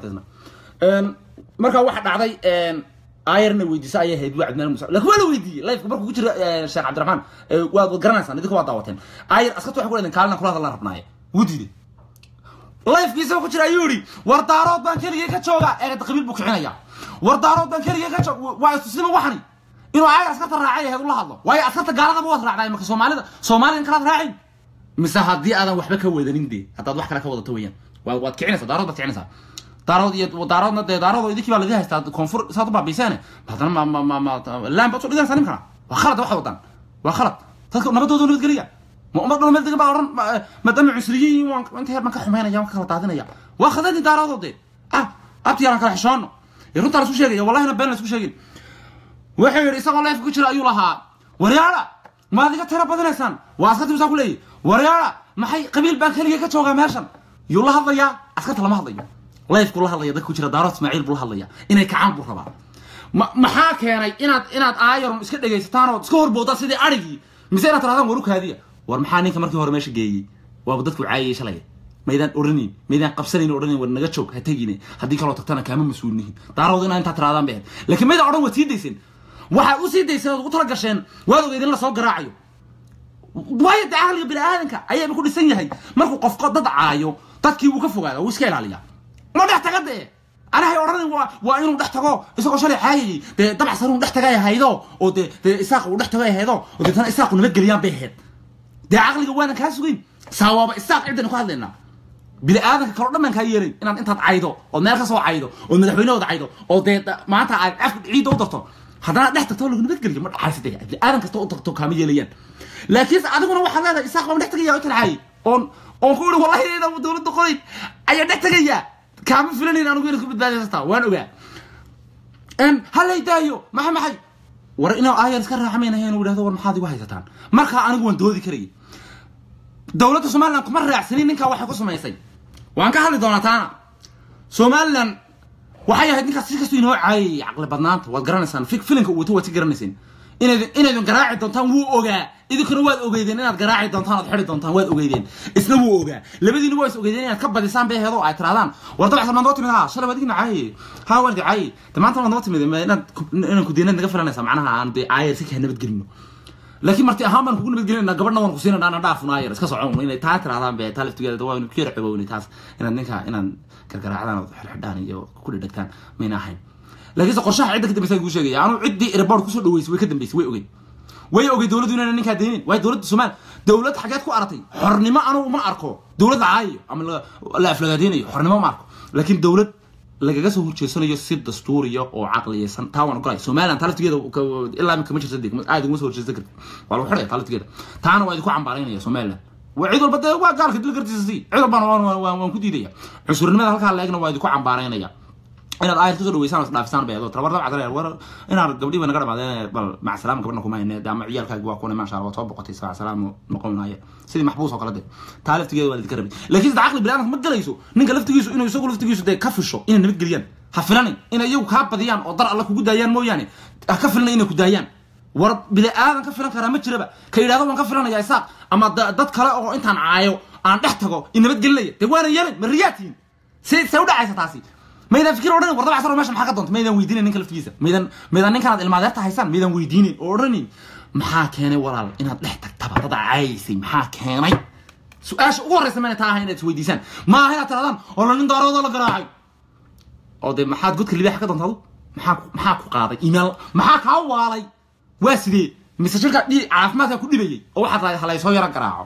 markaa waxa dhacday ayarna weydiisa ayay ahayd waa cabdimaalig muuse lakin waa la weydiiyey lifeka markuu ku jira sheekh cabdiraxmaan waad garanaysaan idinka waa daawateen ayar askartu waxay ku leedeen kaalina kula hadallaan rabnaaye wuu diiday lifekiisaba ku jira ayuu yihi war daarood baan keligay ka jooga eed qabiil buu kicinaya war daarood baan keligay ka joog waa istusnima waxani inuu ayar askarta raacay ahayd ula hadlo waayo askarta gaaladaba waad raacday marka soomaalida soomaalida kalaad raacin mise haddii aadan waxba ka wadanin dee haddaad wax kale ka wadato weeyaan waad waad kicinaysaa daarood baad kicinaysaa daarood iyo daaroodna dee daarood idinkii baa laga haystaa koonfur saad u baabiisaane haddana ma ma ma ma laan baad soo dhiganaysaa ninkana waa khalad waxay wadaan waa khalad dadka nabadooda nabadgeliya ma ummad dhan meel degan baa odhan maadaama cusriyiin waan inta heer baan ka xumaynaya waan ka kala daadinaya waa khadadii daaroodoo dee ah abtiyaalan kala xishoono ee runtaa la isku sheegaya wallahina been la isku sheegin wuxuu yidhi isagoo leefka ku jira ayuu lahaa waryaada maad iga tira badinaysaan waa askartii musaa ku leeyahy waryaada maxay qabiil baan keligay ka joogaa meeshan yuu la hadlayaa askarta lama hadlayo lifeku la hadlaya dadka ku jira daaro ismaaciil buu la hadlaya inay kacaan buu rabaa ma maxaa keenay inaad inaad aayaron iska dhegaysataan oo iska horboodaan sidii arigii mise inaad tirahdaan war u kaadiya war maxaa ninka markii hore meesha geeyey waaba dadku caayayay shalay maydaan oranayn maydaan qabsanayn oranayn war naga joog ha tegine haddii kaloo tagtana kaama mas-uulnihin daarood inaa intaa tirahdaan bay ahayd laakiin maydaan odhan waad sii dayseen waxaad u sii dayseen ood ugu tala gasheen waad ogeyd in la soo garaacayo waayo dee caqliga bini aadanka ayaaba ku dhisan yahay markuu qofko dad caayo dadkii wuu ka fogaada wuu iska ilaaliyaa ma dhex taga dee anahay odhanan waa waa inuu dhex tago isagoo shalay caayayay dee dabacsan uu dhex tagay ahaydo oo dee dee isaaq uu dhex tagay ahaydo oo deetana isaaqu nabadgeliyaan bay ahayd dee caqliga waanan kaa sugayn saawaaba isaaq ciddanu ka hadlaynaa bini aadanka kaloo dhan baan kaa yeelayn inaad intaad caydo ood meel ka soo caydo ood madaxweynahooda caydo oo dee maanta aad afka ciidda u darto haddana dhex tagto lagu nabadgeliyo ma dhacaysa dee bini aadan kasta u tagto kaama yeelayaan laakiinse adiguna waxaad leedahay isaaq baan dhex tagayaa u talcaayay oon oon ku ihi wallahi iyada dowladda qorayd ayaa dhex tagayaa kaama filanayn anugu inad ku badbaadaysataa waan ogaa halay daayo maxay maxay war inaa aayar iska raaxmaynahay inuu idhahdo war maxaad igu haysataan markaa anigu waan doodi karayay dowladda somaliland kuma raacsanin ninkaa waxay ku samaysay waan ka hadli doonaa taana somaliland waxay ahayd ninkaas si kastoo inoo caayayay caqli badnaanta waad garanaysaan filinka uu wato waad si garanayseen inaydin inaydin garaaci doontaan wuu ogaa idinkuna waad ogeydeen inaad garaaci doontaan ood xidi doontaan waad ogeydeen isna wuu ogaa labadiina waa is ogeydeen inaad ka badisaan bay aheed oo ay tirahdaan war dabacsan maad noo timid ha shalay waad igina caayay ha waan idi caayay de maanta waad noo timid inaad inaan ku diinad naga filanaysaa macnaha aan dee caayar si kaa nabadgelino laakiin marti ahaan baan kugu nabadgelinayna gabadhna waan ku siinayna ana dhaafun aayar iska socon inay taa tirahdaan be taa laftigeeda waa ku yara xogowni taas inaad ninka inaan gargaraacdaan ood xidhxidhaan iyo ku dhedhegtaan mayna ahayn laakiinse qorshaha cidda ka dambaysa kuu sheegaya anu ciddii airport kusoo dhaweysay way ka dambaysay way ogey way ogey dowladdu inayna ninkaa deynin waayo dowladda soomaal dowlad xageed ku aratay xornimo anugu ma arko dowlad la caayayo ama la aflagaadeynayo xornimo ma arko laakiin dowlad lagaga soo horjeesanayo si dastuuriya oo caqliyaysan taa waan ogolay somaliland taa laftigeeda ilaa imika ma jirta de aad uguma soo horjeesan karti waa lagu xidhaya taa laftigeeda taana waa idinku cambaaraynaya somaliland waa cid walba dee waa gaalka dil gartiisa si cid walbana waan ku diidaya cusurnimada halkaa la egna waa idinku cambaaraynaya inaad aayad kusoo dhaweysaan dhaafisaan bay tabar dabca dareer war inaad gabdhii ba naga dhamaadeen bal mac salaam gabadhna kuma hayne ama ciyaalkaagi waa kuna maasha allah soo boqotay sac salaam noqon maaye sidii maxbuus oo kale de taa laftigeeda waa lidinka rabay laakiin sida caqli biniadanka ma galayso ninka laftigiisu inuu isagu laftigiisu dee ka fisho inay nabadgeliyaan ha filanin inay iyagu kaa badiyaan oo dar alla kugu daayaan mooyaane ha ka filana inay ku daayaan war bini aadan ka filan karaa ma jiraba ka yidhahdo waan ka filanaya isaaq ama dad kale oo intaan caayo aan dhex tago in nabadgelinaya dee waana yemen ma riyaatiin se se u dhacaysa taasi maydaan fikir odhanin war dabacsan oo meesha maxaa ka doonta maydaan weydiinayn ninka laftigiisa maydaan maydaan ninkan aad ilmaadeerta haysaan maydaan weydiinayn oo odhanin maxaa keenay walaal inaad dhex tagtaba dad caysay maxaa keenay su-aasha ugu horreysa mayna taa ahay inaad isweydiisaan ma aha inaad tirahdaan oo la nin daaroodoo la garaacay oo dee maxaad godka libaaxa ka doonta adu maxaa maxaa ku qaaday imaal maxaa kaa waalay waa sidee mise shirka dhi caafimaadka ku dhibayay oo waxaad tahay halaysoo yaro garaaco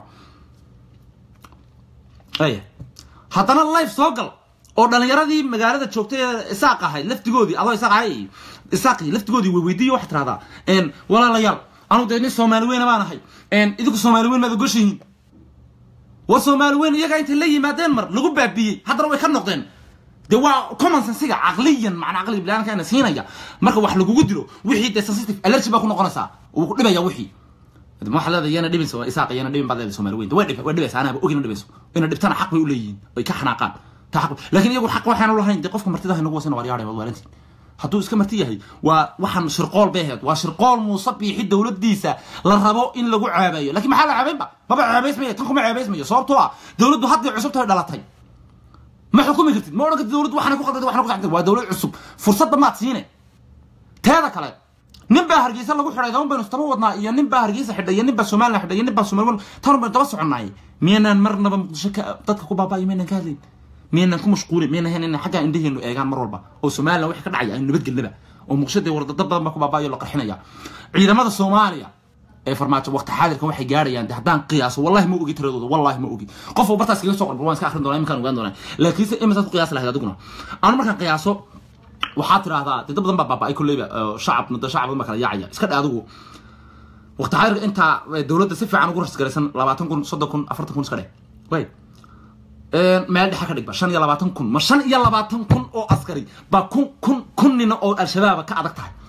aya haddana life soo gal oo dhalinyaradii magaalada joogtay ee isaaq ahayd laftigoodii adoo isaaq ahay isaaqi laftigoodii way weydiiyo waxaad tirahdaa walaalayaal anu dee nin soomaali weyna baan ahay idinku soomaali weyn maad ogoshihiin war soomaali weyn iyagaa intay la yimaadeen mar lagu baabiyey haddana way ka noqdeen de waa common sensiga caqliyan macnaa caqliga bilaanka ina siinaya marka wax lagugu dilo wixii dee sensitive allergy baa ku noqonaysaa wuu ku dhibaya wixii waxaa leedahay yana dhibin isaaq yana dhibin baad leedahay soomaali weyn way dhib way dhibaysa anaaba ogina dhibayso ina dhibtana xaq bay u leeyihiin ay ka xanaaqaan ta xaq laakiin iyagu xaq waxaan u lahayn dee qofka martida inagu wasina waaryaadhay waad waalantiin hadduu iska marti yahay waa waxaan shirqool bay ahayd waa shirqool muuse biixi dowladdiisa la rabo in lagu ceebeeyo lakiin maxaa la ceebeynba maba ceebeysmaya tan kuma ceebeysmayo sababtoo ah dowladdu hadday cusubtahay dhalatay ma xukumi kartid ma odhan kartid dowladdu waxna ku qaldantay waxna ku saxantay waa dowlad cusub fursadda maad siine teeda kale nin baa hargeysa lagu xidhay daban baynu istaba wadnaa iyo nin baa hargeysa xidhay iyo nin baa somaliland xidhay iyo nin baa somaliland tan baynu daba soconnaay miyaynaan marnaba muqdisho ka dadka ku baaba'ayo miyaynaan ka hadlayn miyaynaan ku mashquulin miyaynaan hayn inaan xaggaa indhaheenu eegaan mar walba oo somaliland wixii ka dhacaya aynu nabadgelnaba oo muqdisho dee wardada badan baa ku baaba'ayo la qarxinaya ciidamada soomaaliya ee farmaajo waqti xaadirkan waxay gaarayaan de haddaan qiyaaso wallahi ma ogi tiradooda wallahi ma ogi qof bartaas kaga soo qorba waan iska akhrin doonaa iminkaan ogaan doonaa laakiinse imisaad ku qiyaasi lahayd adiguna anu markaan qiyaaso waxaad tidhaahdaa dad badan baa baaba'ay kolleyba shacab muddo shacab badan baa kala yaacaya iska dhe adigu waqti xaadirka intaa dowladda si fiican ugu rasgaraysan labaatan kun soddon kun afartan kun iska dheh way meel dhexe ka dhigba shan iyo labaatan kun ma shan iyo labaatan kun oo askari baa kun kun kun nina oo al-shabaaba ka adag tahay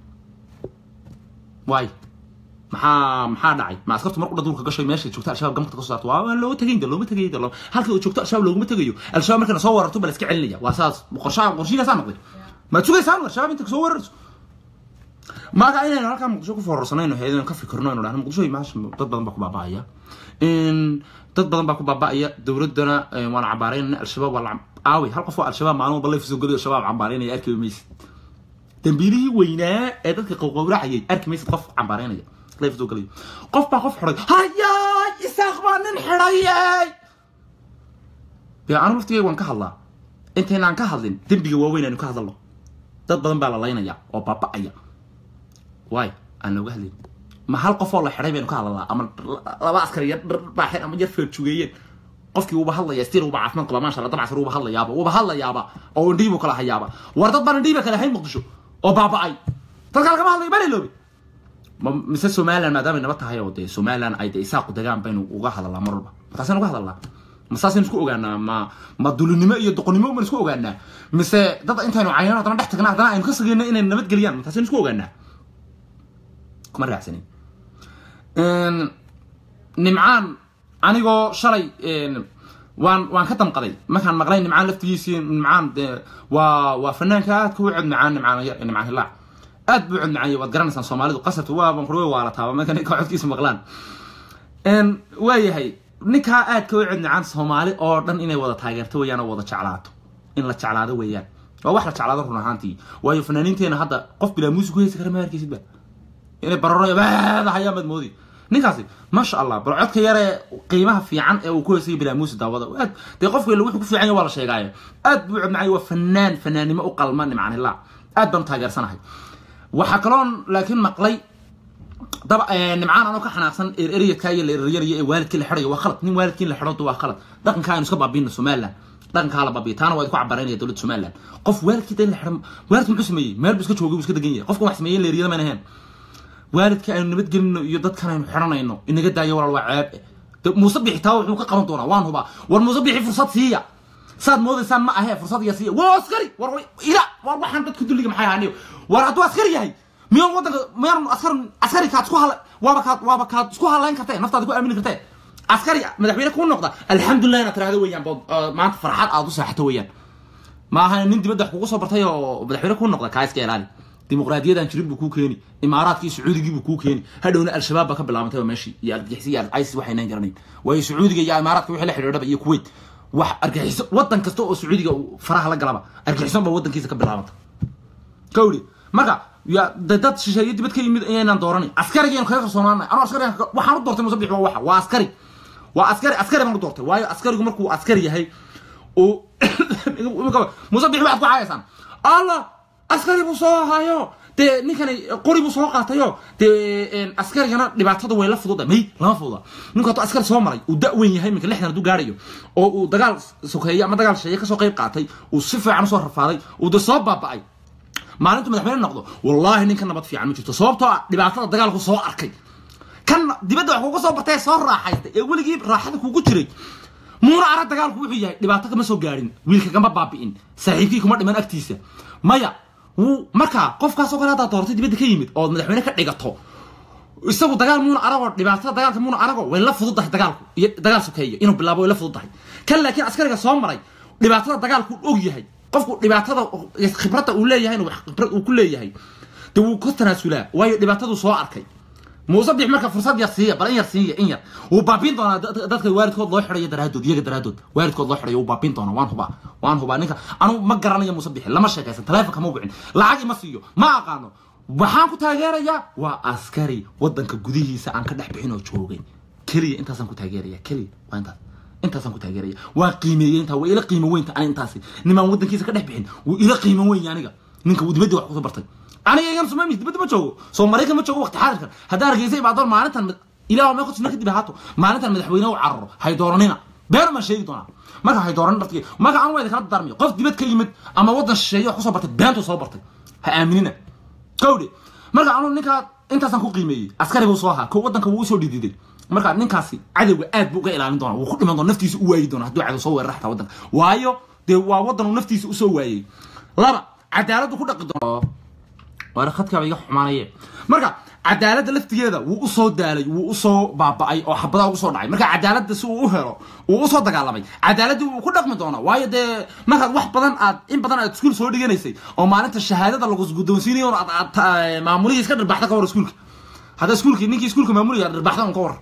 waay maxaa maxaa dhacay ma askartu mar u dhadulka gashay meesha joogta al-shabaab gamka ka soo saarto waa looga tegayn looma tegayo de halkii uu joogto al-shabaab looguma tegayo al-shabaab markana soo wararto baa la iska celinaya waa saas qorshaha qorshigaasaa noqday maad sugaysaan al-shabaab inta soo wararso maaga inaynu halkaa muqdisho ku foorarsanayno heedaynu ka fikirno aynu dhahno muqdisho maasha dad badan baa ku baaba'aya dad badan baa ku baaba'aya dowladdana waan cambaaraynayna al-shabaab waa la aaway hal qof oo al-shabaab maalin walba layf soo geliyo shabaab cambaaraynaya arki maysid dambiilihii weynaa ee dadka qowqowracayay arki maysid qof cambaaraynaya layf soo geliyo qof baa qof xidhay hayaay isaaq baa nin xidhayay dee anu laftigay waan ka hadlaa intaynaan ka hadlin dembiga waaweyn aynu ka hadalno dad badan baa la laynaya oo baaba'aya waay aan looga hadlayn ma hal qof oo la xidhay baynu ka hadlalnaa ama laba askar yar baaxeen ama yar feerjugeeyeen qofkii wuuba hadlaya stil wuuba caafimaad qaba maasha allah dabcasar wuuba hadlayaaba wuuba hadlayaaba oo indhihii buu kala hayaaba war dad baan indhihii ba kala hayn muqdisho oo baaba'ay dadka lagama hadlayo baa loobi mise somaliland maadaamay naba tahay oo dee somaliland ay dee isaaqu degaan baynu uga hadalnaa mar walba markaasaynu uga hadalnaa ma saasaynu isku ogaanaa ma ma dulinimo iyo doqonnimo baynu isku ogaanaa mise dad intaynu caynaan haddana dhex tagnaa haddana aynu ka sageyno inay nabadgeliyaan markaasaynu isku ogaanaa kuma raacsanin nimcaan anigoo shalay waan waan ka damqaday markaan maqlay nimcaan laftigiisii nimcaan dee waa waa fanaanka aadka u cod macaan nimcaan nimcaan hilaac aad buu cod macaanyay waad garanaysaan soomaalidu qasabta waa ban kurwe waalataaba marka ninka codkiisa maqlaan waayahay ninkaa aadka u cod macaan soomaali oo dhan inay wada taageerto weeyaan oo wada jeclaato in la jeclaado weeyaan waa wax la jeclaado run ahaantii waayo fanaaniinteena hadda qof bilaa muusig ku heysi kara ma arkaysid ba inay bararo baada hayaan baad moodi ninkaasi maasha allah bal codka yare qiimaha fiican ee uu ku heysay bilaa muusi daawada aad dee qofka ila wuxuu ku fiican yahay waa la sheegaayo aad buu cod macay waa fanaan fanaannimo u qalma nimcan hilaa aad baan taageersanahay waxaa kaloon laakiin maqlay daba nimcaan anoo ka xanaaqsan ereryadka iyo la ereryanayo ee waalidkii la xidhayo waa khalad nin waalidkii la xidho waa khalad dhaqankaa aynu iska baabiino somaliland dhaqankaa la baabiyo taana waa idinku cabaraynaya dowladda somaliland qof waalidkii in la xidho waalidku muxuu sameeyey meel buu iska joogay buu iska degan yahay qofkan wax sameeyey leeriyada mayna ahayn waalidka aynu nabadgelino iyo dadkan aynu xidhanayno inaga daayo walaal waa ceeb muuse bixi taa wuxuu ka qaban doonaa waan hubaa war muuse bixi fursad siiya saad moodaysaan ma ahee fursad iyo siiya waa askari war ila war waxaan dadka dulliga maxay ahaaniyo war hadduu askari yahay miyaan waddanka miyaan askar askari kaad isku hala waaba kaad waaba kaad isku halayn kartee naftaada ku aamini kartee askari madaxweyne kuu noqda alxamdulilah inaad tiraahdo weeyaan bood maanta farxad aad u saaxato weeyaan ma aha nin dibadda wax kugu soo bartay oo madaxweyne kuu noqda kaa iska ilaali dimuqraadiyadaan jirin buu kuu keeni imaaraadkii sacuudigii buu kuu keeni hadhowna al-shabaab baa ka bilaabantay meeshii iyo argixisi iyo isis waxaynan garanayn waayo sacuudiga iyo imaaraadka wixii la xidhiidhaba iyo kuwait wax argixiso waddan kasta oo sacuudiga faraha la galaba argixison baa waddankiisa ka bilaabanta kawli marka ya de dad shisheeye dibad ka yimid ayaynaan dooranay askarigaan kaga kalsoonaanay anuu askarigan waxaan u doortay musabix waa waxa waa askari waa askari askari baan u doortay waayo askarigu markuu askari yahay oo musabix waxaad ku caayaysaan allah askari buu soo hayo dee ninkani qori buu soo qaatayo dee askarigana dhibaatada way la fududa may lama fududa ninku hadduu askari soo maray uu da-weyn yahay minka lixdan hadduu gaarayo oo uu dagaal sokeeye ama dagaal shisheeye kasoo qayb qaatay uu si fiican usoo rafaaday uu de soo baaba'ay maalintu madaxweyne noqdo wallaahi ninka nabad fiican ma jirto sababtoo ah dhibaatada dagaalku soo arkay kan dibadda wax kuga soo bartay soo raaxaystay ee weligii raaxada kugu jiray muuna arag dagaalku wuxuu yahay dhibaato kama soo gaadhin wiilka kama baabi'in saaxiibkii kuma dhiman agtiisa maya wuu markaa qofkaasoo kale haddaa doortay dibadda ka yimid ood madaxweyne ka dhigato isagu dagaal muuna aragoo dhibaatada dagaalka muuna arago way la fududahay dagaalku iyo dagaal sokeeyo inuu bilaabo way la fududahay kan laakiin askariga soo maray dhibaatada dagaalku og yahay qofku dhibaatada khibradda uu leeyahay inuu khibrad uu ku leeyahay dee wuu ka tanaasulaa waayo dhibaataduu soo arkay muuse bix marka fursad yar siiya bal in yar siiya in yar wuu baabiin doonaa dadka waalidkood loo xidhayo daraadood iyaga daraadood waalidkood loo xidhayo wuu baabiin doonaa waan hubaa waan hubaa ninka anu ma garanayo muuse bixi lama sheekaysan taleefonka ma wicin lacag ima siiyo ma aqaano waxaan ku taageerayaa waa askari waddanka gudihiisa aan ka dhex bixin oo joogay keliya intaasaan ku taageeraya keliya waa intaas intaasaan ku taageeraya waa qiimeeyey intaa waa ila qiimo weynta ani intaasi nimaan waddankiisa ka dhex bixin wuu ila qiimo weyn aniga ninka wuu dibadda wax kusoo bartay aniga igan sumaymis dibadda ma joogo soo maraykan ma joogo waqti xaadirkan haddaa hargeysa ibaadoon maalintan ilaah mee kusuna kadib ahaato maalintan madaxweyne u cararo hay dooranina beer maan sheegi doonaa marka hay dooranin dhartigi marka anu waa idinkala darmiyo qof dibad ka yimid ama waddan shisheeye wax kusoo bartay beentuu soo bartay ha aaminina kowdhe marka anu ninkaa intaasaan ku qiimeeyey askari buu soo ahaa ko waddanka wuu usoo dhididay marka ninkaasi cadowga aad buu uga ilaalin doonaa wuu ku dhiman doona naftiisa u waayi doona hadduu cadow soo weerara xataa waddanka waayo dee waa waddan uu naftiisa usoo waayey laba cadaaladdu ku dhaqi doono waana khadkaaba iga xumaanaye marka cadaaladda laftigeeda wuu usoo daalay wuu usoo baaba'ay oo xabadaa ugu soo dhacay marka cadaaladda si uu u helo wuu usoo dagaalamay cadaaladii wuu ku dhaqmi doonaa waayo dee markaad wax badan aad in badan aad iskuul soo dhiganaysay oo maalinta shahaadada lagu guddoonsiinayo aad maamulihii iska dhirbaxda ka war iskuulka hadda iskuulkii ninkii iskuulka maamuliga dhirbaxda un ka war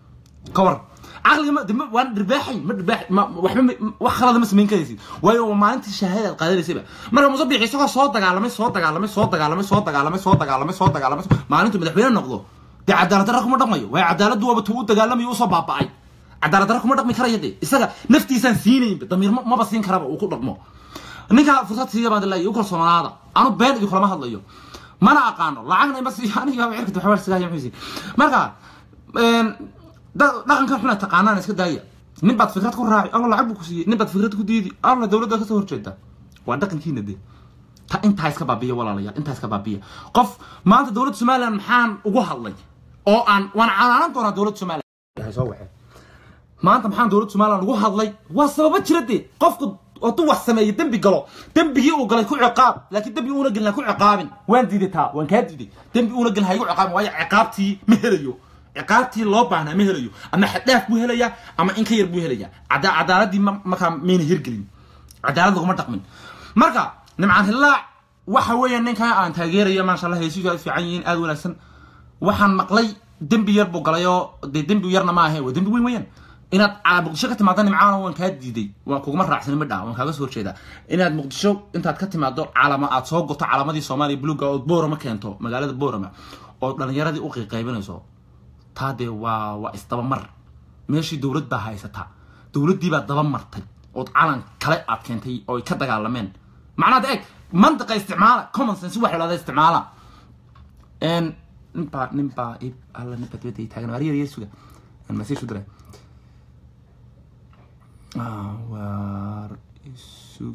ka war caqliga ma de ma waan dhirbaaxayn ma dhirbaax ma waxba wax khalada ma samayn karaysid waayo waa maalintii shahaada aad qaadanaysayba marka muuse biixi isagoo soo dagaalamay soo dagaalamay soo dagaalamay soo dagaalamay soo dagaalamay soo dagaalamay maalintu madaxweyne noqdo dee cadaalad darra kuma dhaqmayo waayo cadaaladdu waaba tuu u dagaalamayo usoo baaba'ay cadaalad darra kuma dhaqmi karaya dee isaga naftiisaan siinaynba damiir maba siin karaba uu ku dhaqmo ninka fursad siiya baan dilaaya u kalsoonaada anu been idinkulama hadlayo mana aqaano lacagna ima siiyo aniga cirkata waxba sigaya muxuu marka dhaqankan xuna taqaanaan iska daaya nin baad fikrad ku raaci alla lacag buu ku siiyey nin baad fikrad ku diidi alla dowladda kasoo horjeeda waa dhaqankiina de ta intaa iska baabiya walaalayaal intaa iska baabiya qof maanta dowladda somaliland maxaan ugu hadlay oo aan waan canaanan doonaa dowladda somaliland soo waxee maanta maxaan dowladda somaliland ugu hadlay waa sababa jira dee qofku hadduu wax sameeyo dembi galo dembigii uu galay ku ciqaab laakiin dembi uuna gelin ha ku ciqaabin waan diiday taa waan kaa diiday dembi uuna gelin ha igu ciqaabin waayo ciqaabtii ma helayo ciqaabtii loo baahnaa ma helayo ama xadhaaf buu helayaa ama in ka yar buu helayaa cadaaladii markaa mayna hirgelin cadaalad laguma dhaqmin marka nimcaan hillaac waxa weeya ninkaa aan taageerayo maasha allah heysiisu aad fiican yihiin aad wanaagsan waxaan maqlay dembi yar buu galay oo dee dembi yarna ma ahe waa dembi weyn weeyaan inaad muqdisho ka timaado nimcaana waan kaa diiday waan kuguma raacsanin midha waan kaaga soo horjeedaa inaad muqdisho intaad ka timaado calama aad soo goto calamadii soomaaliya buluga oo boorama keento magaalada boorama oo dhalinyaradii u qiiqaybinayso taa dee waa waa isdabamar meeshii dowlad baa haysataa dowladdii baa daba martay ood calan kale aad keentay oo ay ka dagaalameen macnaha eeg mantiqa isticmaala common sense wax lahada isticmaala ninbaa ninbaa ib alla ninbaa dibadda ii taagan waariya yesuga masiishu diray waar isug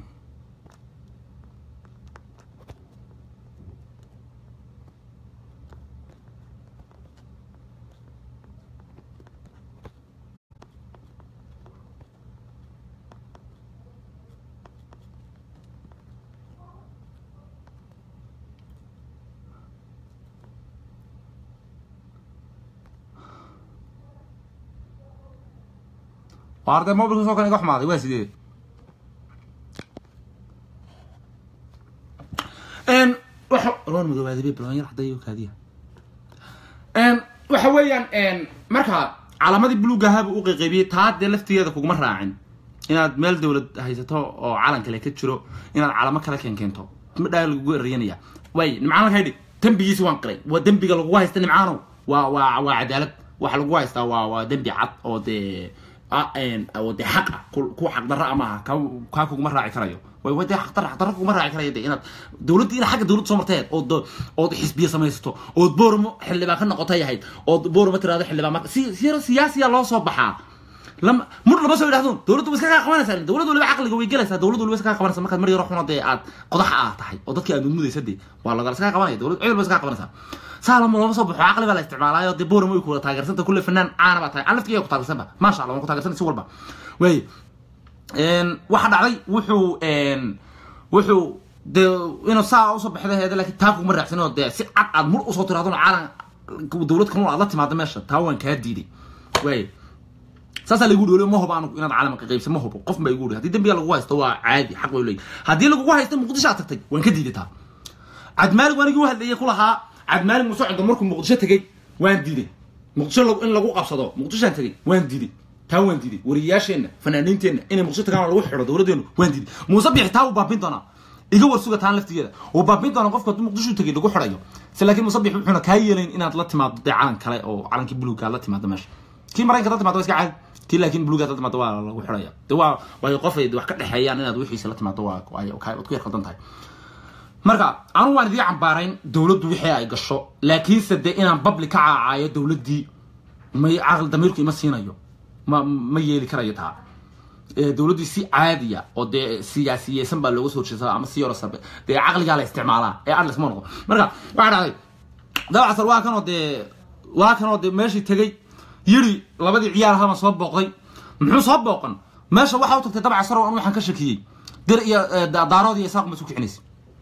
waa arday mobilka soo kan iga xumaaday waa sidee waxa waxa loon madoobaada bay balwanyar cadday kaadiya waxa weeyaan marka calaamadii buluuga ahaaba u qayqaybiyey taa dee laftigeeda kuguma raacin inaad meel dowlad haysato oo calan kale ka jiro inaad calamo kale keen keento madhaa lagugu erayanaya way nimcaan laga dhig dembigiisi waan qiray waa dembiga lagugu haysta nimcaanow waa waa waa cadaalad waxa lagu haystaa waa waa dembi cad oo dee oo dee xaq ah ku xaq darra ama aha kaa kuguma raaci karayo way way dee xaq darra xaq darra kuguma raaci karayo dee inaad dowladda inaad xagga dowladda soo marteed ood ood xisbiya samaysato ood boormo xildhibaan ka noqotay ahayd ood boormo tiraado xildhibaan marka si siyaasiya loo soo baxaa lama mur lama soo yidhahdo dowladdu way iska kaa qabanaysaa dowladdu waliba caqliga way gelaysaa dowladdu waliba iska kaa qabanaysaa markaad mar yaro xuna dee aad qodaxa ah tahay oo dadkii aad mudmudaysa dee waa lagala iska qabanaya dowladdu cid walba iska qabanaysaa saa lama looma soo baxo caqli baa la isticmaalaayo dee booramo way kuwada taageersanta kulle fanaan caana baa tahay aan laftigeega ku taageersanba maasha allah waan ku taageersan si walba way waxa dhacday wuxuu wuxuu dee inuu saa usoo baxda heeda laakiin taa kuguma raacsan oo dee si cad aad mur usoo tirahdona caalan dowlad kanun aad la timaado meesha taa waan kaa diiday way saasaa lagu dholiyo ma hubo anigu inaad caalamka qaybsa ma hubo qof baa igu dhii haddii dembiga lagu haysto waa caadi xaq bay leeyahy haddii lagugu haysto muqdisho aad tagtay waan ka diiday taa cabdimaalig waanigii u hadlayay ku lahaa cabdimaalig musocdo markuu muqdisho tegey waan diiday muqdisho in lagu qabsado muqdishoaan tegey waan diiday taa waan diiday wariyayaasheenna fanaaniinteenna inay muqdisho tagaan lagu xidho dowladdeenu waan diiday muuse bixi taa uu baabin doonaa iga warsuga taan laftigeeda uu baabin doonaa qofka hadduu muqdisho tegey lagu xidhayo se laakiin muuse bixi wuxuuna kaa yeelayn inaad la timaado dee calan kale oo calankii buluugga aad la timaado meesha kii maraykanka la timaado waa iska caadi kii laakiin buluugga la timaado waa lagu xidhaya de waa waayo qof ay wax ka dhexeeyaan inaad wixiisa la timaado waa waad ku yar qaldan tahay marka anugu waan idii cambaarayn dowladdu wixii ay gasho laakiinse dee inaan babli ka caacaayo dowladdii may caqli damiirku ima siinayo ma ma yeeli karayo taa dowladdii si caadiya oo dee siyaasiyeysan baa looga soo horjeesaa ama si yaro sarbe dee caqligaa la isticmaalaa ee adles ma noqdo marka waxaa dhacday dabacasar waa kanoo dee waa kanoo dee meeshii tegey yiri labadii ciyaar ahaabaan soo booqday muxuu soo booqan meesha waxaa u tagtay dabcasar oo an waxaan ka shakiyey dir iyo daarood iyo isaaq ma isu kicinaysay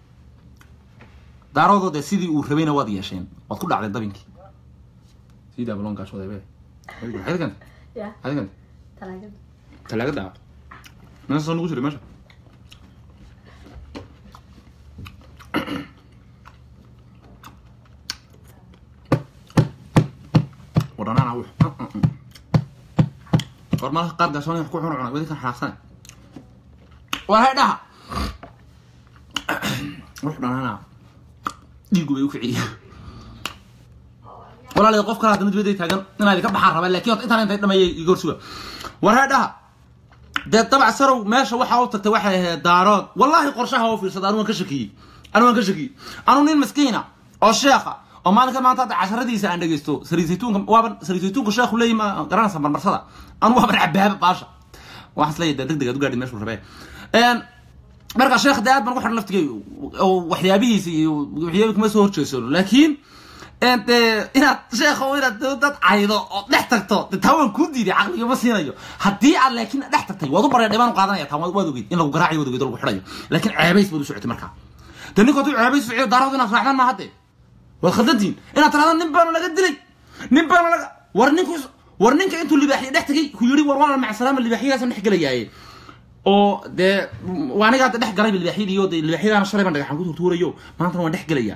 daaroodoo dee sidii uu rabayna waad yeesheen waad ku dhacday dabinkii sidaa balonkaas wadaybe xadiganta xadiganta talaagada meesha soo nagu jiray meesha wadhanana wux war malaha qaar gaashoon wax ku cuna cunay wadi kan xanaaqsane war hay dhaha wux dhanana dhiigu bay u kiciye walaalayaal qof kale haddana dibadday taagan inaad ka baxaan rabaa laakiin horta intaan intay dhameeyay igoor suga war hay dhaha dee dabac sarow meesha waxaa u tagtay waxay ahayd daarood wallaahi qorshaha oo fiirsada anu waan ka shakiyey anu waan ka shakiyey anu nin maskiina oo sheekha oo maalinka maanta hadda casharadiisa aan dhegeysto sariisaytuunka waaban sariisaytuunka sheekhu leeyi ma garanaysa marmarsada anu waaban cabaaba baasha waxaan isleeyahay deg deg aad u gaadhi meeshuu rabee marka sheekh dee aad baan ku xidhan laftigay oo waxyaabihiisa iyo waxyaabi kuma soo horjeedsano laakiin de inaad sheekha inaad dad caydo oo dhex tagto de taa waan kuu diiday caqliga ma siinayo haddii aad laakiin dhex tagtay waad u baree dhibaan u qaadanaya taa waad ogeyd in lagu garaacayo waad ogeyd oo lagu xidhayo laakiin ceebays baad u socotay markaa de ninku hadduu ceebays socyo daaradu inaad raacdaan maaha dee waad khaldantihin inaad tirahdaan nin baana laga dilay nin baana laga war ninku war ninka intuu libaaxiya dhex tagay ku yidhi war waa macsalaama libaaxiyadaasaan dhex gelayaaye oo dee waa aniga hadda dhex galay libaaxyadii oo dee libaaxyadaana shalay baan dhagaxan ku turtuurayo maantana waan dhex gelayaa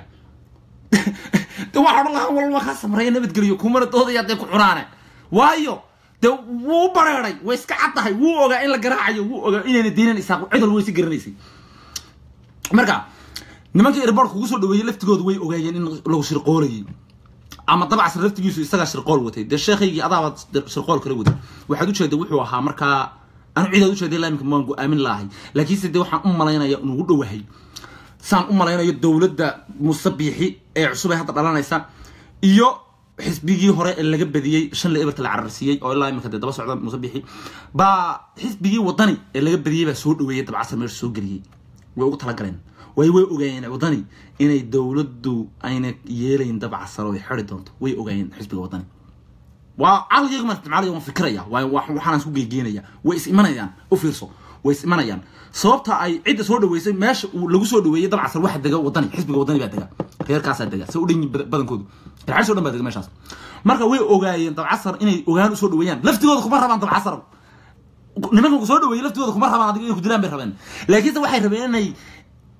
de waxaa odhan lahaa walba kaa samreeya nabadgeliyo kumana doodaya dee ku cunaane waayo de wuu bareeray way iska cad tahay wuu ogaa in la garaacayo wuu ogaa inayna deynan isaaq cidal way si garanaysay marka nimankii airport kugu soo dhaweeyey laftigooda way ogaayeen in lagu shirqoolayay ama dabacsan laftigiisu isagaa shirqool watay dee sheekhaygii adaaba shirqool kala waday waxaad ujeeday wuxuu ahaa markaa anu cidaad ujeeday laamika waan go-aamin lahay laakiinse dee waxaan u malaynaya inugu dhowahay saan u malaynayo dowladda musabiixi ee cusub ee hadda dhalanaysa iyo xisbigii hore ee laga badiyey shan la eberta la cararsiiyey oo ilaa iminka dee daba socda musabixi baa xisbigii wadani ee laga badiyey baa soo dhaweeyey dabcasar meesha soo geliyey way ugu talagaleen way way ogaayeen wadani inay dowladdu ayna yeelayn dabcasar oo ay xiri doonto way ogaayeen xisbiga wadani waa caqligayga maan isticmaalaya waan fikiraya waayo waxaan isku geegeynaya way is imanayaan u fiirso way is imanayaan sababta ay cidda soo dhaweysay meesha uu lagu soo dhaweeyey dabcasar waxa dega wadani xisbiga wadani baa dega reerkaasaa dega se u dhan badankoodu reerxalis o dhan baa dega meeshaas marka way ogaayeen dabcasar inay ogaan usoo dhaweeyaan laftigooda kuma rabaan dabcasar nimanka ku soo dhaweeyey laftigooda kuma rabaan adiga inay ku dilaan bay rabeen laakiinse waxay rabeen inay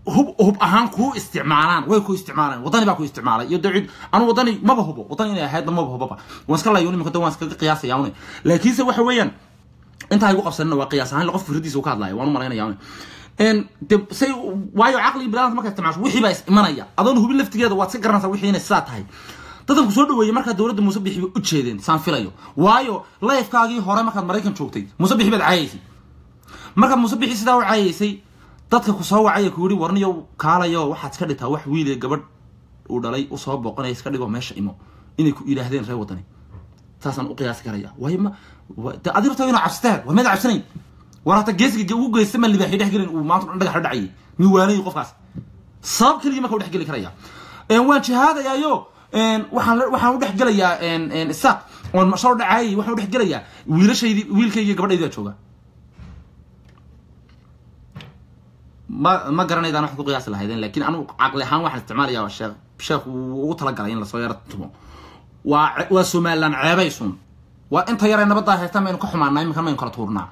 hub hub ahaan kuu isticmaalaan way ku isticmaalaan wadani baa ku isticmaalay iyo dawcid anu wadani maba hubo wadani inay ahaydna maba hubaba waan iska layo nimika waan iskaga qiyaasaya une laakiinse waxa weeyaan intaa igu qabsanina waa qiyaas ahaan qof fikradiisa uu ka hadlaya waan u malaynaya une de say waayo caqliga bilaanta markaa isticmaasho wixii baa is imanaya adoon hubin laftigeeda waad si garanaysaa wixii inay sidaa tahay dadanku soo dhaweeyey markaa dowladda muuse bixi bay u jeedeen saan filayo waayo layfkaagii hore markaad maraykan joogtay muuse bixi baad caayaysay markaad muuse bixi sidaa u caayaysay dadka ku soo wacaya ku yidhi warniyo kaalayo waxaad iska dhigtaa wax wiil ee gabadh uu dhalay usoo booqanaya iska dhigo meesha imo inay ku yidhaahdeen reer wadani saasaan u qiyaasi karaya waayo ma de adi rabtaa inaa cabsitaan war meed cabsanayn war hata geesiga ugu geysta ma libaaxi dhex gelin uu maanta dhan dhagax la dhacayay miwaanayi qofkaas sabab keligii marka u dhex geli karaya waan jihaadayaayo waxaan waxaan u dhex gelayaa isaaq oon shar dhacaayay waxaan u dhex gelayaa wiilashaydii wiilkaygi gabadhaydi baa jooga ma ma garanaydaan waxaad ku qiyaasi lahaydeen laakiin anigu caqli ahaan waxaan isticmaalayaa sheekh sheekh wuu ugu talagalay in lasoo yaro tumo waa waa somaliland ceebaysun waa inta yar ee nabaddaa haystaan maynu ka xumaanaa iminkan maynu kala tuurnaa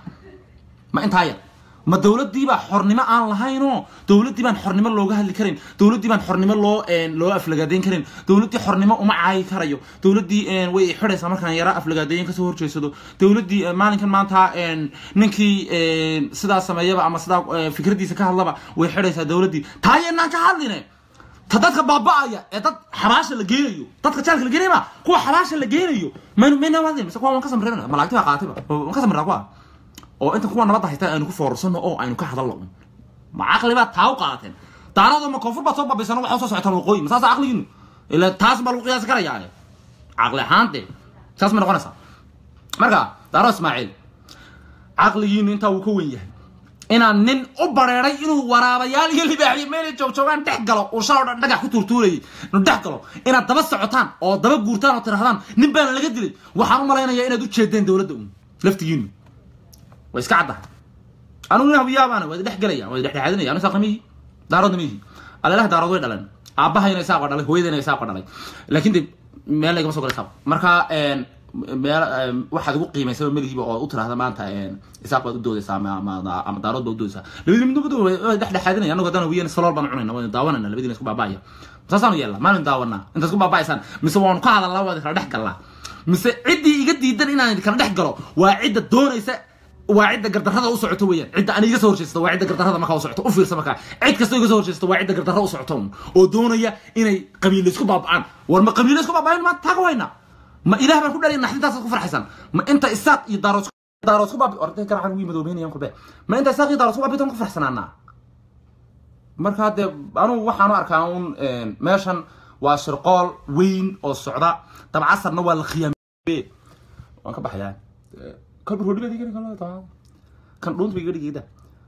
ma intaa yar ma dowladdii baa xornimo aan lahaynoo dowladdii baan xornimo looga hadli karin dowladdii baan xornimo loo loo aflagaadeyn karin dowladdii xornimo uma caayi karayo dowladdii way xidhaysaa markaan yara aflagaadeeyen kasoo horjeedsado dowladdii maalinkan maanta ninkii sidaa sameeyaba ama sidaa fikradiisa ka hadlaba way xidhaysaa dowladdii taayeennaan ka hadline ta dadka baaba-aya ee dad xabaasha la geenayo dadka jaalka la geenayo ma kuwa xabaasha la geenayo maynu mayna hadlin mise kuwa waan ka samreynaya malaagti baa qaatayba waan ka samraa kuwa oo inta kuwa nabadda haysta aynu ku foorarsano oo aynu ka hadalno un ma caqli baad taa u qaateen daarado ma koonfur baad soo babaysano waxaa soo socotaan waqooyi ma saasa caqligiinu ila taas baa lagu qiyaasi karayaa caqli ahaante saas ma noqonaysaa marka daaro ismaaciil caqligiinu intaa wuu ka wen yahay inaan nin u bareeray inuu waraabayaal iyo libaaxiyo meelay joogjoogaan dhex galo uu shaloo dhan dhagax ku tuurtuurayay inuu dhex galo inaad daba socotaan oo daba guurtaan oo tirahdaan nin baana laga dilay waxaan u malaynayaa inaad u jeedeen dowladda un laftigiinu way iska caddahay anugu nin habiyaabaana waa dhex gelaya waa dhexdhexaadinaya anu saaqna mihi daaroodna mihi alalaha daarood way dhaleen aabahayna isaaqo dhalay hooyadayna isaaqo dhalay laakiin de meel lagama soo galay saaq marka meel waxaad ugu qiimaysaba melihiiba oo u tirahda maanta isaaq baad u doodaysaa ama daarood baad u doodaysaa labadii midnaba way dhexdhexaadinaya anagu haddana wiyan salool baan cunayna waynu daawanayna labadiina isku baaba'aya saasaanu yeelnaa maalin daawanaa intaad isku baaba'aysaan mise waanu ka hadalnaa waa kala dhex galnaa mise ciddii iga diidan inaan kala dhex galo waa cidda doonaysa waa cidda gardarrada u socoto weeyaan cidda ani iga soo horjeesta waa cidda gardarrada markaa u socoto u fiirsa markaa cid kastoo iga soo horjeesta waa cidda gardarra u socoto oo doonaya inay qabiile isku baaba'aan war ma qabiile isku baaba'ayn maanta taaga wayna ma ilaah baan ku dhalay naxdintaasaad ku farxaysan ma inta isaaq iyo daarood daarood ku baabi orday garacan wii madoobeynayaan kulbe ma inta isaaq iyo daarood ku baabitan ku farxsanaanaa markaa dee anugu waxaanu arkaa un meeshan waa shirqool weyn oo socda dabcasarna waa la khiyaame waan ka baxayaa kolba roodhi baad igani kala kan dhuunta ba iga dhigayda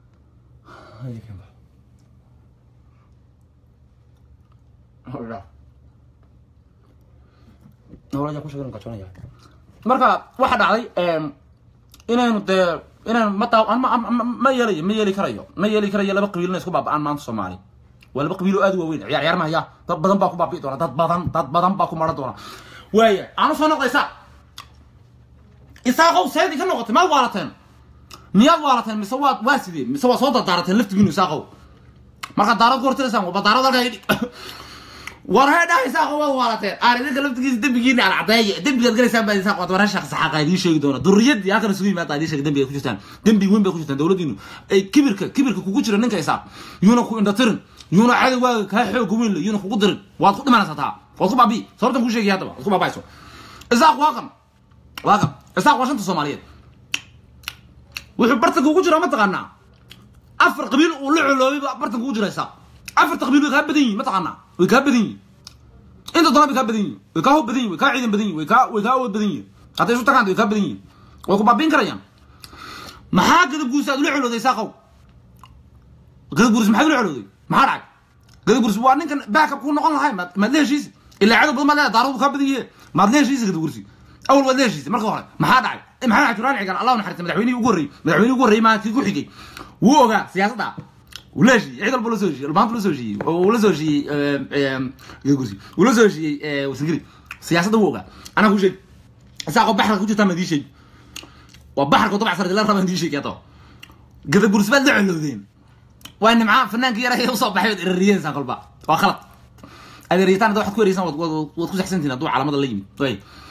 marka waxa dhacday inaynu dee inaynu ma daa ma yeelayo ma yeeli karayo ma yeeli karayo laba qabiil inay isku baaba'aan maanta soomaali waa laba qabiil oo aad u waaweyn ciyaar ciyaar mahaya dad badan baa ku baabi'i doona dad badan dad badan baa ku maran doona waaya aanu soo noqdaysaa isaaqow seedii ka noqotay maad waalateen miyaad waalateen mise waad waa sidee mise waa soo dardaarateen laftigiinu isaaqow markaad daarad ku hortiraysaan waba daarad halkaa idhi war hee dhaha isaaqow waad waalateen aan idinka laftigiisa dembigiina aan cadeeye dembigaad galaysaan baa isaaq waad waran shaqa saxaaqa idiin sheegi doona durriyadii halkan isugu yimaada idiin sheega dembiga ku jirtaan dembi weyn bay ku jirtaan dowladdiinu ay kibirka kibirka kugu jira ninka isaaq yuuna ku indhatirin yuuna cadowgaaga kaa xooga weyn le yuuna kugu dirin waad ku dhimanaysaa taa waad ku baabi'i sababtan kuu sheegaya haddaba waad ku baaba'ayso isaaq waa qam waa qam isaaq waa shanta soomaaliyeed wuxuu bartanka ugu jiraa mataqaanaa afar qabiil uu la coloobay baa bartanka ugu jira isaaq afarta qabiil way kaa badan yihin mataqaanaa way kaa badan yihin inta doona bay kaa badan yihin way kaa hoob badan yihin way kaa ciidan badan yihin way kaa way kaa awood badan yihin hadday isu tagaan way kaa badan yihin way ku baabiin karayaan maxaa gadab guursi aad ula colooday isaaqow gadab guursi maxaad ula colooday maxaa dhacay gadab guursi waa ninkan baakab kuu noqon lahay maad maad la heshiisi ilaa cadow badan maad leedahay daaradu kaa badan yihe maad la heshiisi gadab guursi awal waad la heshiisay marka hore maxaa dhacay maxamed xajuraan cigal allah naxariista madaxweynihii ugu horreeyey madaxweynihii ugu horreeyey maalintii ku xigay wuu ogaa siyaasadda wuu la heshiiyey cid walba la soo heshiiyey maanta la soo heshiiyey wuu la soo heshiiyey gursi wuu la soo heshiiyey wasangiri siyaasadda wuu ogaa anaa kuu sheeg isaaqoo baxarka ku jirtaa ma idii sheeg waa baxarka dabc sare la rabaa idii sheeg yato gada gursi baad la colowdeen waa nimca fanaanka yar ee usoo baxay waad erariyeensaan kolba waa khalad aad erariyataan hadda waxaad ku ereysaan waad waad ku saxsantihin hadduu calaamada la yimid way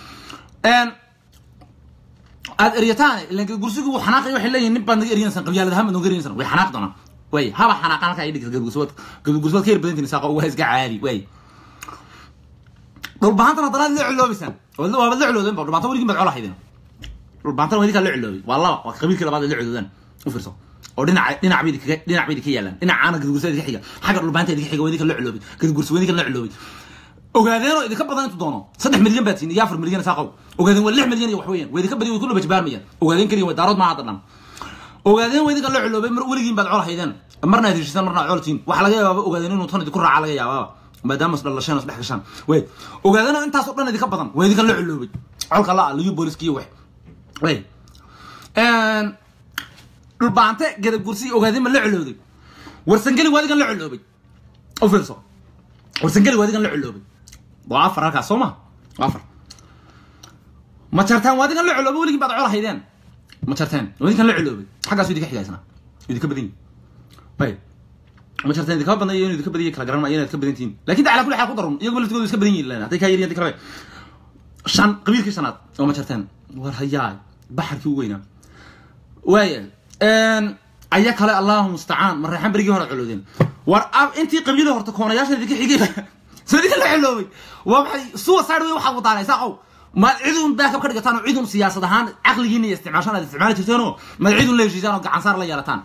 aad eryataan ilan gursigu wuu xanaaqay waxay leeyihin nin baad naga eryansan qabyaalad ahaan baad naga eryansan way xanaaq doonaan way haba xanaaqaan halkaa idhigta gadgursubaad gadgursubaad ka yar badantiin saaqo waa iska caadi way dhulbahantana dalaad la culoobaysaan waabad la culoodeen ba dhulbaanta weligin baad colahaydeen dhulbaantana waa idinkaa la culoobay waa laba waa qabiilkii labaad ay la culoodaan u fiirso oo dhinaca dhinac bay idinkaga dhinac bay idinka yaalaan dhinacaana gadgursa idinka xiga xagga dhulbaanta idinka xiga waa idinka la culoobay gadgursa waa idinka la culoobay ogaadeenoo idinka badan intu doono saddex milyan baad siin iyo afar milyan saaqow ogaadeen waa lix milyan iyo wax weeyaan waa idinka badiyo way ku dhabajabaarmayaan ogaadeen keliya waa daarood maaha hadda dhan ogaadeen waa idinka la culoobay mar weligiin baad colahaydeen marna ad heshiisaan marna ad coltiin waxa laga yabaaba ogaadeen inuu tan idinku raaca laga yaabaaba maadaama isdhalasheen isdhex gashaan way ogaadeen intaas oo dhan idinka badan waa idinka la culoobay colka la liyo booliskiyo wax way dhulbaante gadagursi ogaadeen ma la culooday warsangeli waa idinkan la culoobay u fiirso warsangeli waa idinkan la culoobay waa afar halkaas soo ma waa afar ma jartaan waa idinkan la culoobay weligin baad col haydeen ma jarteen waa idinkan la culoobay xaggaasu idinka xigaysna idinka badan yihin bay ma jarteen idinka badan iyo idinka badan yihin kala garan maayo inaad ka badan tihiin lakin da ala kulli xaal ku darun iyagu laftigooda iska badan yihin hadday kaa yaryihin hadii kale shan qabiilkii shanaad oo ma jarteen war hayaay baxarkii u weynaa waaya aya kale allahu mustacaan ma reexan berigii hore culoodeen war intii qabiilo horta koonayaasha idinka xigay soo idinka la culoobay waa maxay suicide wey waxaad wadaanaysaa qow ma cidun baakab ka dhigataan oo cidun siyaasad ahaan caqligiina iyo isticmaashaan aad isticmaali jirteenoo ma cidun la heshiisaan oo gacansaar la yeelataan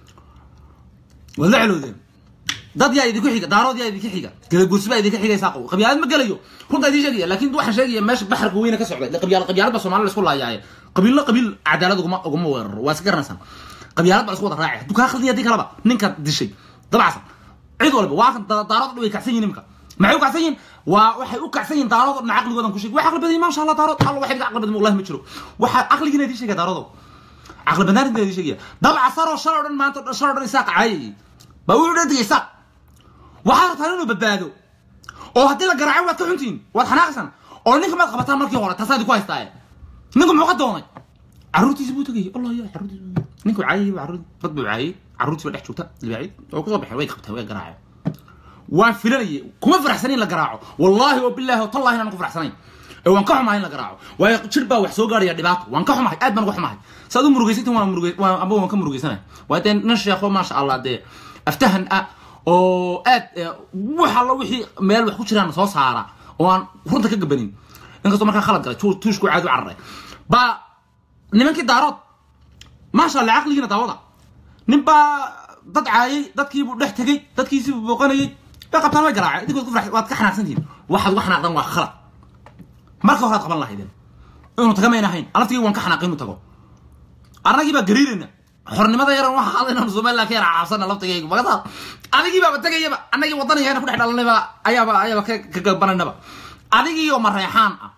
waad la culoodeen dad yaa idinku xiga daarood yaa idinka xiga gadaguursi baa idinka xigaysaa qow qabyaalad ma gelayo runtaa idin sheegaya laakin waxaan sheegaya meesha baxarka weyne ka socday qabyaal qabyaalad baa soomaalida isku laayaaye qabiillo qabiil cadaalad uguma uguma weeraro waa iska garanaysaan qabyaalad baa isku wada raacay hadduu kaa khaldin haddii kaleba ninka dishay dabacsan cid walba waa kan daarood dhan way kacsan yihin imika maxay u kacsan yihin waa waxay u kacsan yihin daarood dhan caqligoodan ku sheeg wax caqli badan maasha allah daarood alla waxay caqli badan wallahi ma jiro waxa caqligiina idin sheegaya daaroodo caqli badnaan idin sheegaya dabca saroo shaloo dhan maanta shaloo dhan isaaq caayayay baa wuxuu dhan digay isaaq waxaa rabtaan inuu badbaado oo haddii la garaaco waad ka xuntihiin waad xanaaqsan oo ninka maad qabataan markii hore taasaa idinku haystaaye ninku muxuu ka doonay carruurtiisi buu tegayay allah ya carruurtiisi ninku caayay carruur dad buu caayay carruurtii baa dhex joogta libaaciid oo kusoo baxeen way qabteen way garaaceen waan filanayay kuma faraxsanayn la garaaco wallaahi oo bilaahi oo tallahi inaan ku faraxsanayn ee waan ka xumahay in la garaaco waayo jir baa wax soo gaaraya dhibaato waan ka xumahay aad baan uga xumahay saad u murugaysantiin waan murugay waan amba waan ka murugaysanahay waa dee nin sheekho maasha allah dee aftahan ah oo aad wax allo wixii meel wax ku jiraan soo saara oo aan runta ka gabanin inkastoo markaa khalad galay tuushku caadi u cararay baa nimankii daarood maasha allah caqligiina daawada nin baa dad caayay dadkiibuu dhex tegey dadkiisiibuu booqanayay bay qabtaan way garaaceen idinkood ku waad ka xanaaqsantihiin waxaad uga xanaaqdan waa khalad marka horaad qaban lahaydeen inuu taga mayn ahayn alaftigii waan ka xanaaqay inuu tago annagii baa gariirayna xornimada yaran waxa hadlayna somaliland ka yara caabsana laftigayga magataa adigii baaba tegayaba annagii wadanayana ku dhex dhalanayba ayaaba ayaaba ka gabananaba adigii oo mareexaan ah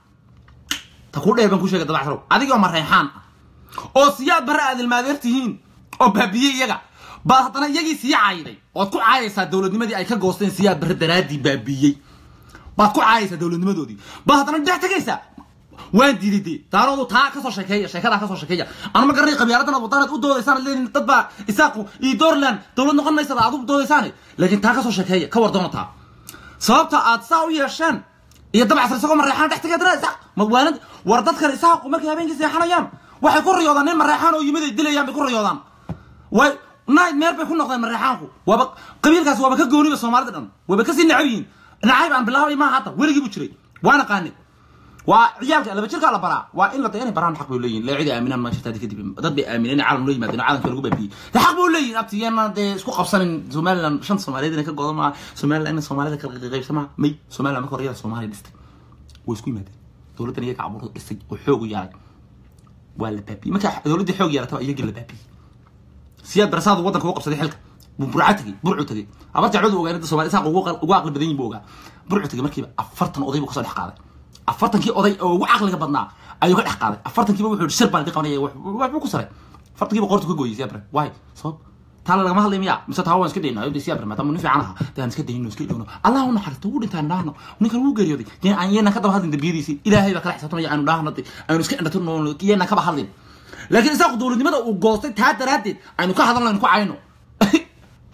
ta ku dheer baan ku sheegay dabacsarow adigii oo mareexaan ah oo siyaad barre aad ilmaadeer tihiin oo baabiyey iyaga baad haddana iyagii sii caayday ood ku caayaysaa dowladnimadii ay ka goosteen siyaad barre daraaddii baabiyey baad ku caayaysaa dowladnimadoodii baad haddana dhex tegaysaa waan diiday dee daaroodu taa kasoo sheekeeya sheekadaa kasoo sheekeeya anu ma garanay qabyaaladan aad wadanaad u doodaysaan leedin dad baa isaaqu iyo doorland dowlad noqon maysada aad u doodaysaan laakiin taa kasoo sheekeeya ka war doona taa sababta aad saa u yeesheen iyo dabacsan isagoo mareexaan dhex tegay dana isaaq madwaalad war dadkan isaaqu markay habeenkii seexanayaan waxay ku riyoodaan nin mareexaan oo yimid ay dilayaan bay ku riyoodaan way night meer bay ku noqdeen mareexaanku waaba qabiilkaas waaba ka gooniba soomaalida dhan waaba kasii necab yihiin nacayb aan bilaabay maaha hadda weligii buu jiray waa naqaanay waa ciyaalka laba jirkaa la baraa waa in la da inay baraan xaq bay leeyihin lee cidi aaminaan ma jirta kadib dad bay aamineen caalam loo yimaadeen caalamka lagu baabiyey de xaq buu leeyihin abtiyeena dee isku qabsanin somaliland shan soomaaliyeed inay ka godo maa somaliland in soomaalida kala qaybsa maa may somaliland marka hore yada soomaaliya dhistay way isku yimaadeen dowladdan iyaga cabuurta dhistay oo xoog u yaalay waa la baabiyey marka dowladdii xoog yeelataba iyagii la baabiyey siyaad barasaadu waddanka ugu qabsaday xilka buu burca tegey burcu tegey abar jacladu ogaa inta somalia isaaq ugu aqli badan yihin buu ogaa burcu tegey markiiba afartan oday buu kasoo dhex qaaday afartankii oday oo ugu caqliga badnaa ayuu ka dhex qaaday afartankiiba wuxuu yihi shir baan idin qabanaya waxbuu ku saray afartankiiba qoortu ka gooyey siyabre waay sabab taala lagama hadlay miya mise taa waan iska dayno ayuu siyabre maadaama nin fiican ahaa dee aan iska dayno iska dhowno allah u naxariisto wuu dhintaan dhaahno ninkan wuu geeriyooday dee aan yeena ka daba hadlin dambiyadiisii ilaahay baa kala xisaabtamaya aanu dhaahno de aanu iska indhatirno yeena kaba hadlin laakiin isaaqu dowladnimada uu goostay taa daraaddeed aynu ka hadalno aynu ku cayno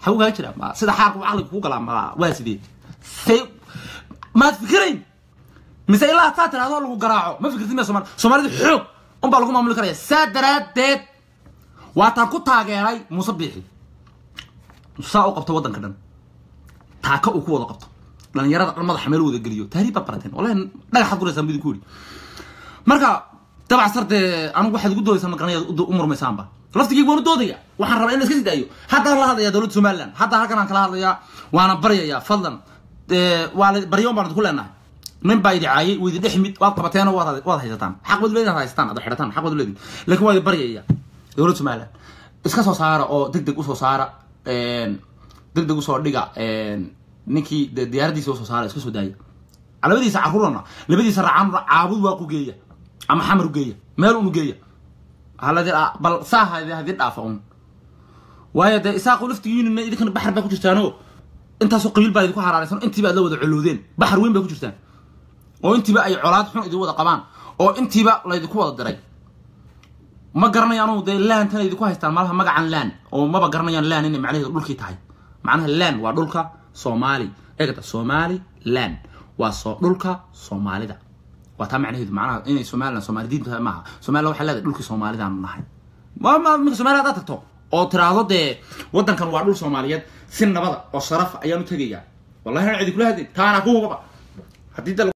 xagu kaa jira ma sida xaarku caqliga ku galaa ma waa sidee say maad fikirayn mise ilaa taa tiraahdo lagu garaaco ma fikirtid miya somaali soomaalida xoog unbaa lagu maamuli karaya saa daraaddeed waataan ku taageeray muuse biixi saa u qabto waddanka dhan taaka uu ku wada qabto dhalinyarada dhan madaxa meel wada geliyo tahriib baa barateen wallahi dhagaxaad guraysaan bidin ku yidhi marka dabacsar dee anigu waxaad ugu doodaysaa maqanayaad u murmaysaanba laftigii waan u doodaya waxaan rabaa in la iska sii daayo haddaan la hadlayaa dowladda somaliland hadda halkan aan kala hadlayaa waana baryayaa fadlan waa la baryoon baan idinku leenahay nin baa idi caayay widi dhex mid waad qabateen oo waad waad haysataan xaq baad leedin haysataan ad xidhataan xaq baad leedin laakiin waa idi baryaya dowladda somaliland iska soo saara oo deg deg usoo saara deg deg usoo dhiga ninkii diyaaradiisa usoo saara iska soo daaya labadiisa carruurana labadiisa racaan caabud waaqu geeya ama xamar u geeya meel unu geeya haladi bal saa hadii dhaafa un waayo dee isaaqu laftigiinina idinkana baxar baa ku jirtaano intaasoo qabiil baa idinku haraaraysan intiiba aad la wada coloodeen baxar weyn bay ku jirtaan oo intiiba ay colaad xun idin wada qabaan oo intiiba laydinku wada diray ma garanayaanu dee laantana idinku haystaan malaha magacan laan oo maba garanayaan laan inay macnaheedu dhulkii tahay macnaha laan waa dhulka soomaali eegata somali land waa soo dhulka soomaalida waa taa macnaheedu macnaha inay somaliland soomaali diin tahay maaha somaliland waxay leedahay dhulkii soomaalidaanu nahay minka somaliland haddaad tagto oo tiraahdo dee waddankan waa dhul soomaaliyeed si nabada oo sharafa ayaanu tegayaa wallahi aan cidi kula hadlin taana ku hubaba haddii de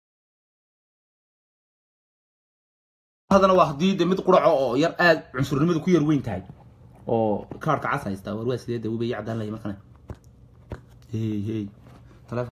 hadana waa haddii de mid quraco oo yar aad cunsurnimadu ku yar weyn tahay oo kaarka cas haystaa war waa sidee de wubay cadaan laya markane hey hey